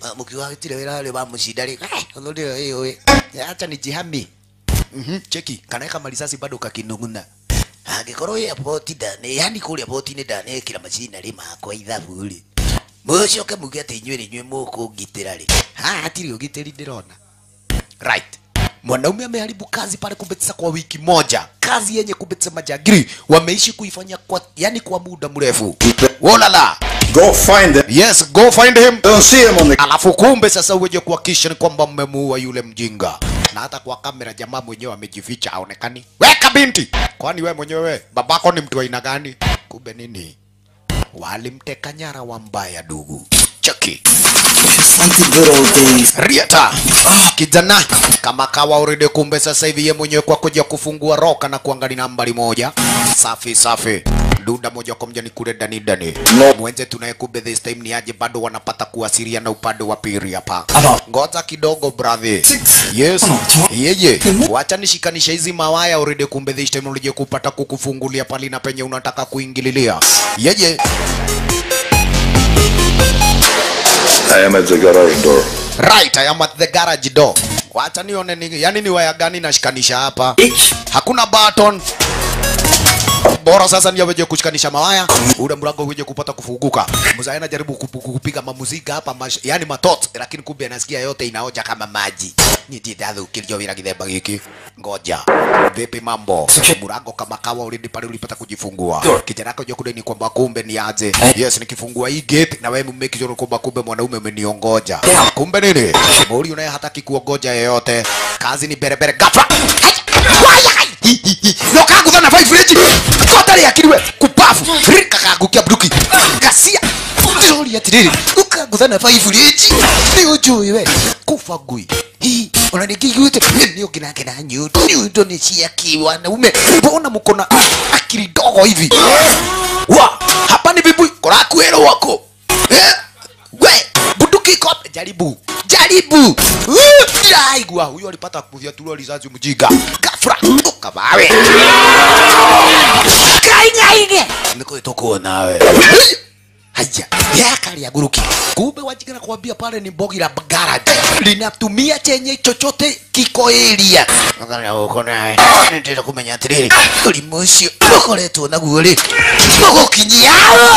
mukiuga gutire wira ri wa mucinda ri ono ndio hiyo acha nijihami mhm cheki kanaweka marisasi bado kakinunguna angikorwo ä airport ndane yani kå rä a poti-inä ndanekä ra macinarä makwa ithabu rä mũcoke muge atä inyuä rä inyuä må kå ngitä ra rä haha hatirä å gitä ri ndä rona right mwanaume ameharibu kazi pale kumbetisa kwa wiki moja kazi yenye kumbetisa majagiri wameishi kuifanya kwa yani kwa muda mrefu wolala Go find them. yes go find him Don't see him on the alafu kumbe sasa uweje kuhakikisha ni kwamba mmemuua yule mjinga na hata kwa kamera jamaa mwenyewe amejificha aonekani weka binti kwani we mwenyewe babako ni mtu wa aina gani kumbe nini walimteka nyara wa mbaya dugu cheki Riata kijana kama kawa urede, kumbe sasa hivi ye mwenyewe kwa kuja kufungua roka na kuangalia nambari moja. Safi safi, duda moja kwa moja ni kule ndani ndani. Mwenze tunaye kumbe this time ni aje, bado wanapata kuwasiliana upande wa pili hapa. Ngoja kidogo brother. Yes. Yeye. Wacha nishikanisha hizi mawaya urede, kumbe this time ulije kupata kukufungulia pali na penye unataka kuingililia. Yeye. I am at the garage door. Right, I am at the garage door. Wacha nione ni, yani ni waya gani nashikanisha hapa. Hakuna button. Bora sasa ndio weje kushikanisha mawaya, ule mlango weje kupata kufunguka. Mzee anajaribu kupu- kupiga mamuzika hapa mash, yani matot, lakini kumbe anasikia yote inaoja kama maji. Nitidadhu kilio vira kidheba hiki. Ngoja. Vipi mambo? Mlango kama kawa already pale ulipata kujifungua. Kijana yako jokule ni kwamba kumbe ni aje. Yes, nikifungua hii gate na wewe mmeki sure kwamba kumbe mwanaume umeniongoja. Kumbe nini? Muri unaye hataki kuongoja yeyote. Kazi ni berebere ghafla. Waya! nokagutha na vibrate kotari akiriwe kupafu kakagukia bruki gasia ndori atiriri ukagutha na vibrate ni ujui we kufa ngui Hii, ona nikiguite ni ukinake na nyundo nyundo ni cia kiwanaume mbona mko na akili ndogo hivi wa hapa ni bibu korakwero wako eh we bunduki iko hapa. jaribu jaribu aigua huyo alipata kufyatuliwa risasi mjinga gafra ukabawe kaingaige nikuitokuo nawe haya yakaria guruki kumbe wajikana kuambia pale ni bogi la garage linatumia chenye chochote kiko area ngana uko nawe nitenda kumenya atiriri ulimu ucio ukoretwo naguo ri mugukinyia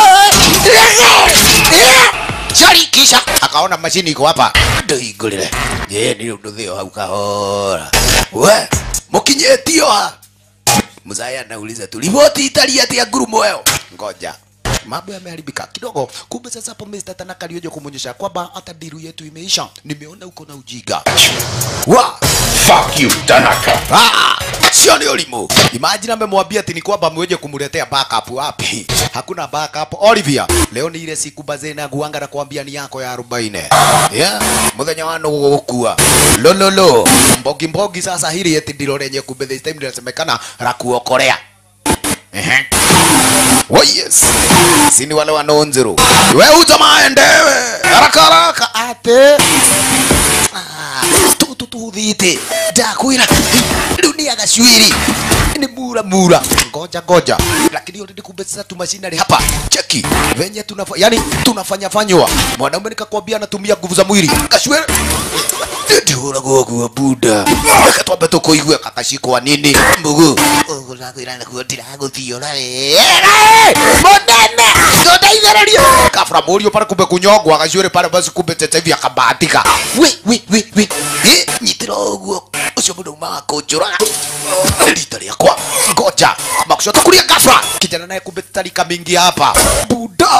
Shari kisha akaona mashini iko hapa ndohingũrĩre ye nĩ ũndũ thĩo hau kahora we mũkinyĩtio ha mzaya anauliza tu riboti itari atia ngurumo eo ngoja mambo yameharibika kidogo kumbe sasa hapo Mr. Tanaka alioja kumwonyesha kwamba hata diru yetu imeisha nimeona uko na ujiga wa Fuck you, Tanaka. Ah, sio ni ulimu. Imagine amemwambia ati ni kwamba mweje kumletea backup wapi? Hakuna backup. Olivia, leo ni ile siku bazena guanga na kuambia ni yako ya 40. Yeah, muthenya wa no gukua. Lololo, mbogi mbogi sasa hili eti ndilo lenye kumbe this time linasemekana la kuokolea. Ehe. Oh yes. Sini wale wanonzero. Wewe ujamaa endewe. Haraka haraka ate. tutu tuthite ndakwira riu ni agacwiri ni mura mura ngoja ngoja lakini already kumbe sasa tumashinari hapa cheki venye tunafa yani tunafanya fanywa mwanaume nikakwambia anatumia nguvu za mwili kashwiri ndihuragwo guo buda reke twambe tukuigue kakashikwa nini mbugu ũgũrakwĩra nakuo ndiragũthiũra mũnene tũndeithĩrĩrie kabra mũriũ pale kumbe kunyongwa gacuĩrĩ pale basi kumbe tete hivi akabahatika wi wi wi wi Eh, nyitĩra ũguo ũcio mũndũ umaga kũnjũraga rita rĩakwa ngoja makushoto kulia gafra kijana naye kumbe tarika mingi hapa buda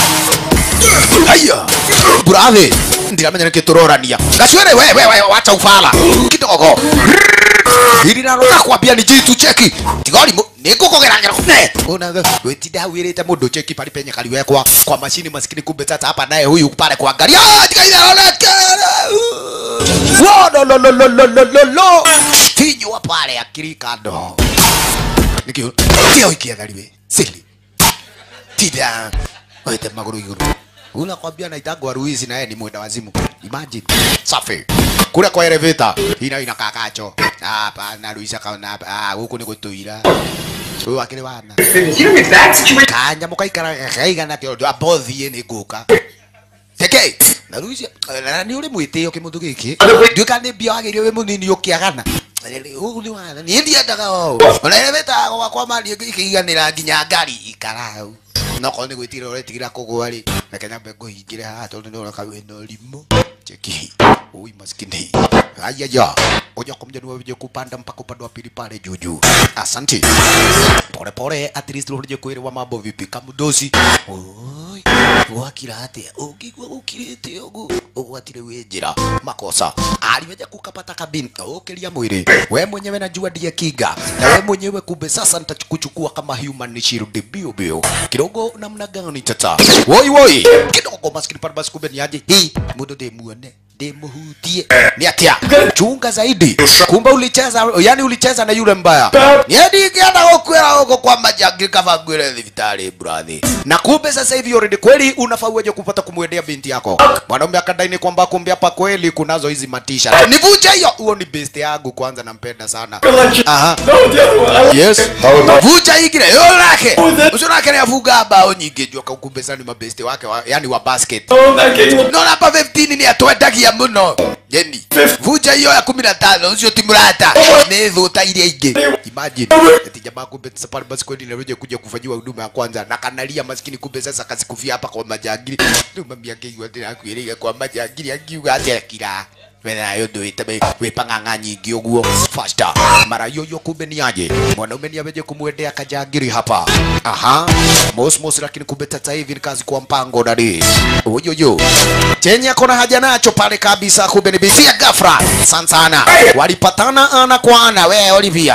aya brathi ndiramenya nĩkĩ tũrorania gacuĩrĩ we we we wacha ufala kidogo hili naroka kwambia ni jitu cheki tigori nä ngå kå geragera onaga wetinda hau ä rä te må ndå cheki pali penye kaliwekwa kwa mashini maskini kumbe sasa hapa naye huyu pale kuangalia Ah, tigaitharonekero finywa pale akiri kando nikio kio ikiathariwe sili tida wete maguru iguru Ula kwambia naitagwa Ruizi naye ni mwenda wazimu. Imagine. Safi. Kule kwa elevator ina ina kakacho. Hapa na Ruizi akaona hapa. Ah, huku ni kutuira. Huyu akili wana. Kanya mukaikara kaiga na kio abothi ni guka. Teke. na Luis na ni uri mwitio kimundu giki nduika ni mbia wagirio wi munini ukiagana ugu ni wana ni ndiendaga o ona ire wetaga gwakwa mari ikiiganira nginya ngari ikarau noko nä gwä tira å retigira kå gwa rä reke nyambe ngå hingä re haha tondå nä oneka wä na å rimå cheki ui maskini ayaya oja kwa mjani waje kupanda mpaka upande wa pili pale juu juu asante pole pole at least urije kuelewa mambo vipi kamudosi oi wakira atia ukigwa ukirite ugu ugwatire wi njira makosa aliweja kukapata kabini ukiria mwili we mwenyewe najua ndiye kinga na we mwenyewe kumbe sasa nitakuchukua kama human shield bio bio kidogo namna gani tata woi woi kidogo maskini pale basi kumbe ni aje hii mudo de muone ndimuhutie ni atia chunga zaidi kumbe ulicheza yani ulicheza na yule mbaya niadi kienda gukwira huko kwa majangi kama ngwire thibitari brathi na kumbe sasa hivi already kweli unafaa uweje kupata kumwendea binti yako mwanaume akadaini kwamba kumbe hapa kweli kunazo hizi matisha nivuje hiyo huo ni best yangu kwanza nampenda sana aha yes vuja ingire yo lake ucio nake niafunga bao nyingĩ njoka kumbe sasa ni mabeste wake wa, yani wa basket no namba 15 ni atwendagia muno yeni vuja hiyo ya kumi na tano ucio ti murata nĩ thũ ta iria ingĩ imagine ati jamaa kumbe sasa pale basi kweli narudi kuja kufanyiwa huduma ya kwanza na kanalia maskini kumbe sasa kasikufia hapa kwa majangili ndio mami akigwa tena kuiria kwa majangili akiuga atĩa kira wena yo nduite wĩ pang'ang'a nyingĩ ũguo fasta mara yoyo kumbe ni aje mwanaume ni aweje kumwendea kajangiri hapa aha mos mos lakini kumbe sasa hivi ni kazi kwa mpango dadi uyoyo chenye akona haja nacho pale kabisa kumbe ni bisia gafra sana sana walipatana ana kwa ana we Olivia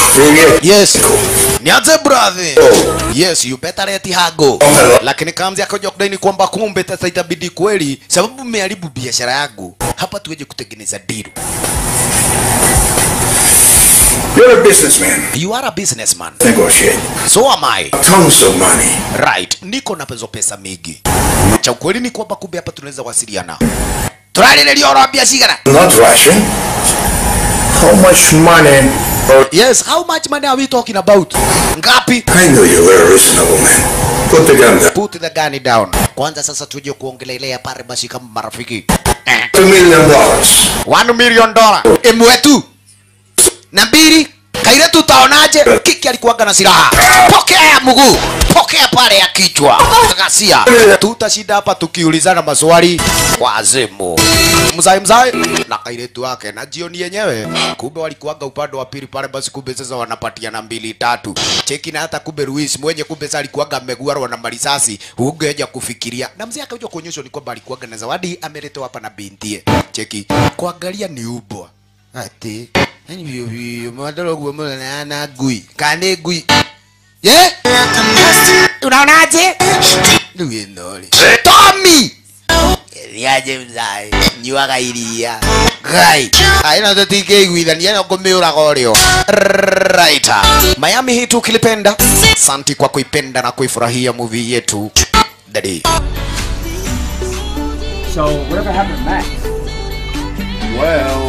yes nianze brother yes you better let hago lakini kamzi akaja kudaini kwamba kumbe sasa itabidi kweli sababu mmeharibu biashara yangu hapa tuweje kutengeneza deal You're a businessman. you are a businessman Negotiate. so am I Tons of money. right niko na pezo pesa mingi cha ukweli ni kwamba kumbe hapa tunaweza wasiliana turarĩrĩria oro mbia cigana Not Russian. How much money? yes how much money are we talking about ngapi I know you were a reasonable man. Put the gun down. put the gun down kwanza sasa tuje kuongelelea pale basi kama marafiki Two million dollars. 1 million dollar imwe tu na mbili kaire tutaonaje kiki alikuwaga na silaha pokea ya mguu pokea pale ya kichwa ghasia tutashinda hapa tukiulizana maswali wazimu mzai mzai na kairetu wake na jioni yenyewe kumbe walikuwaga upande wa pili pale basi kumbe sasa wanapatiana mbili tatu cheki na hata kumbe Luis mwenye kumbe sasa alikuwaga ameguarwa na marisasi ungeja kufikiria na mzee akaja kuonyeshwa ni kwamba alikuwaga na zawadi ameletewa hapa na bintie cheki kuangalia ni ubwa ati yani vyo vyo mwadoro guo mwana ngui kane ngui ye unaonaje ndugu nori Tommy niaje mzai nyuaga iria gai aina tutingĩiguithania no ngũmĩũraga ũrĩo right Miami hii tukilipenda santi kwa kuipenda na kuifurahia movie yetu dadi So, whatever happened to Max? Well,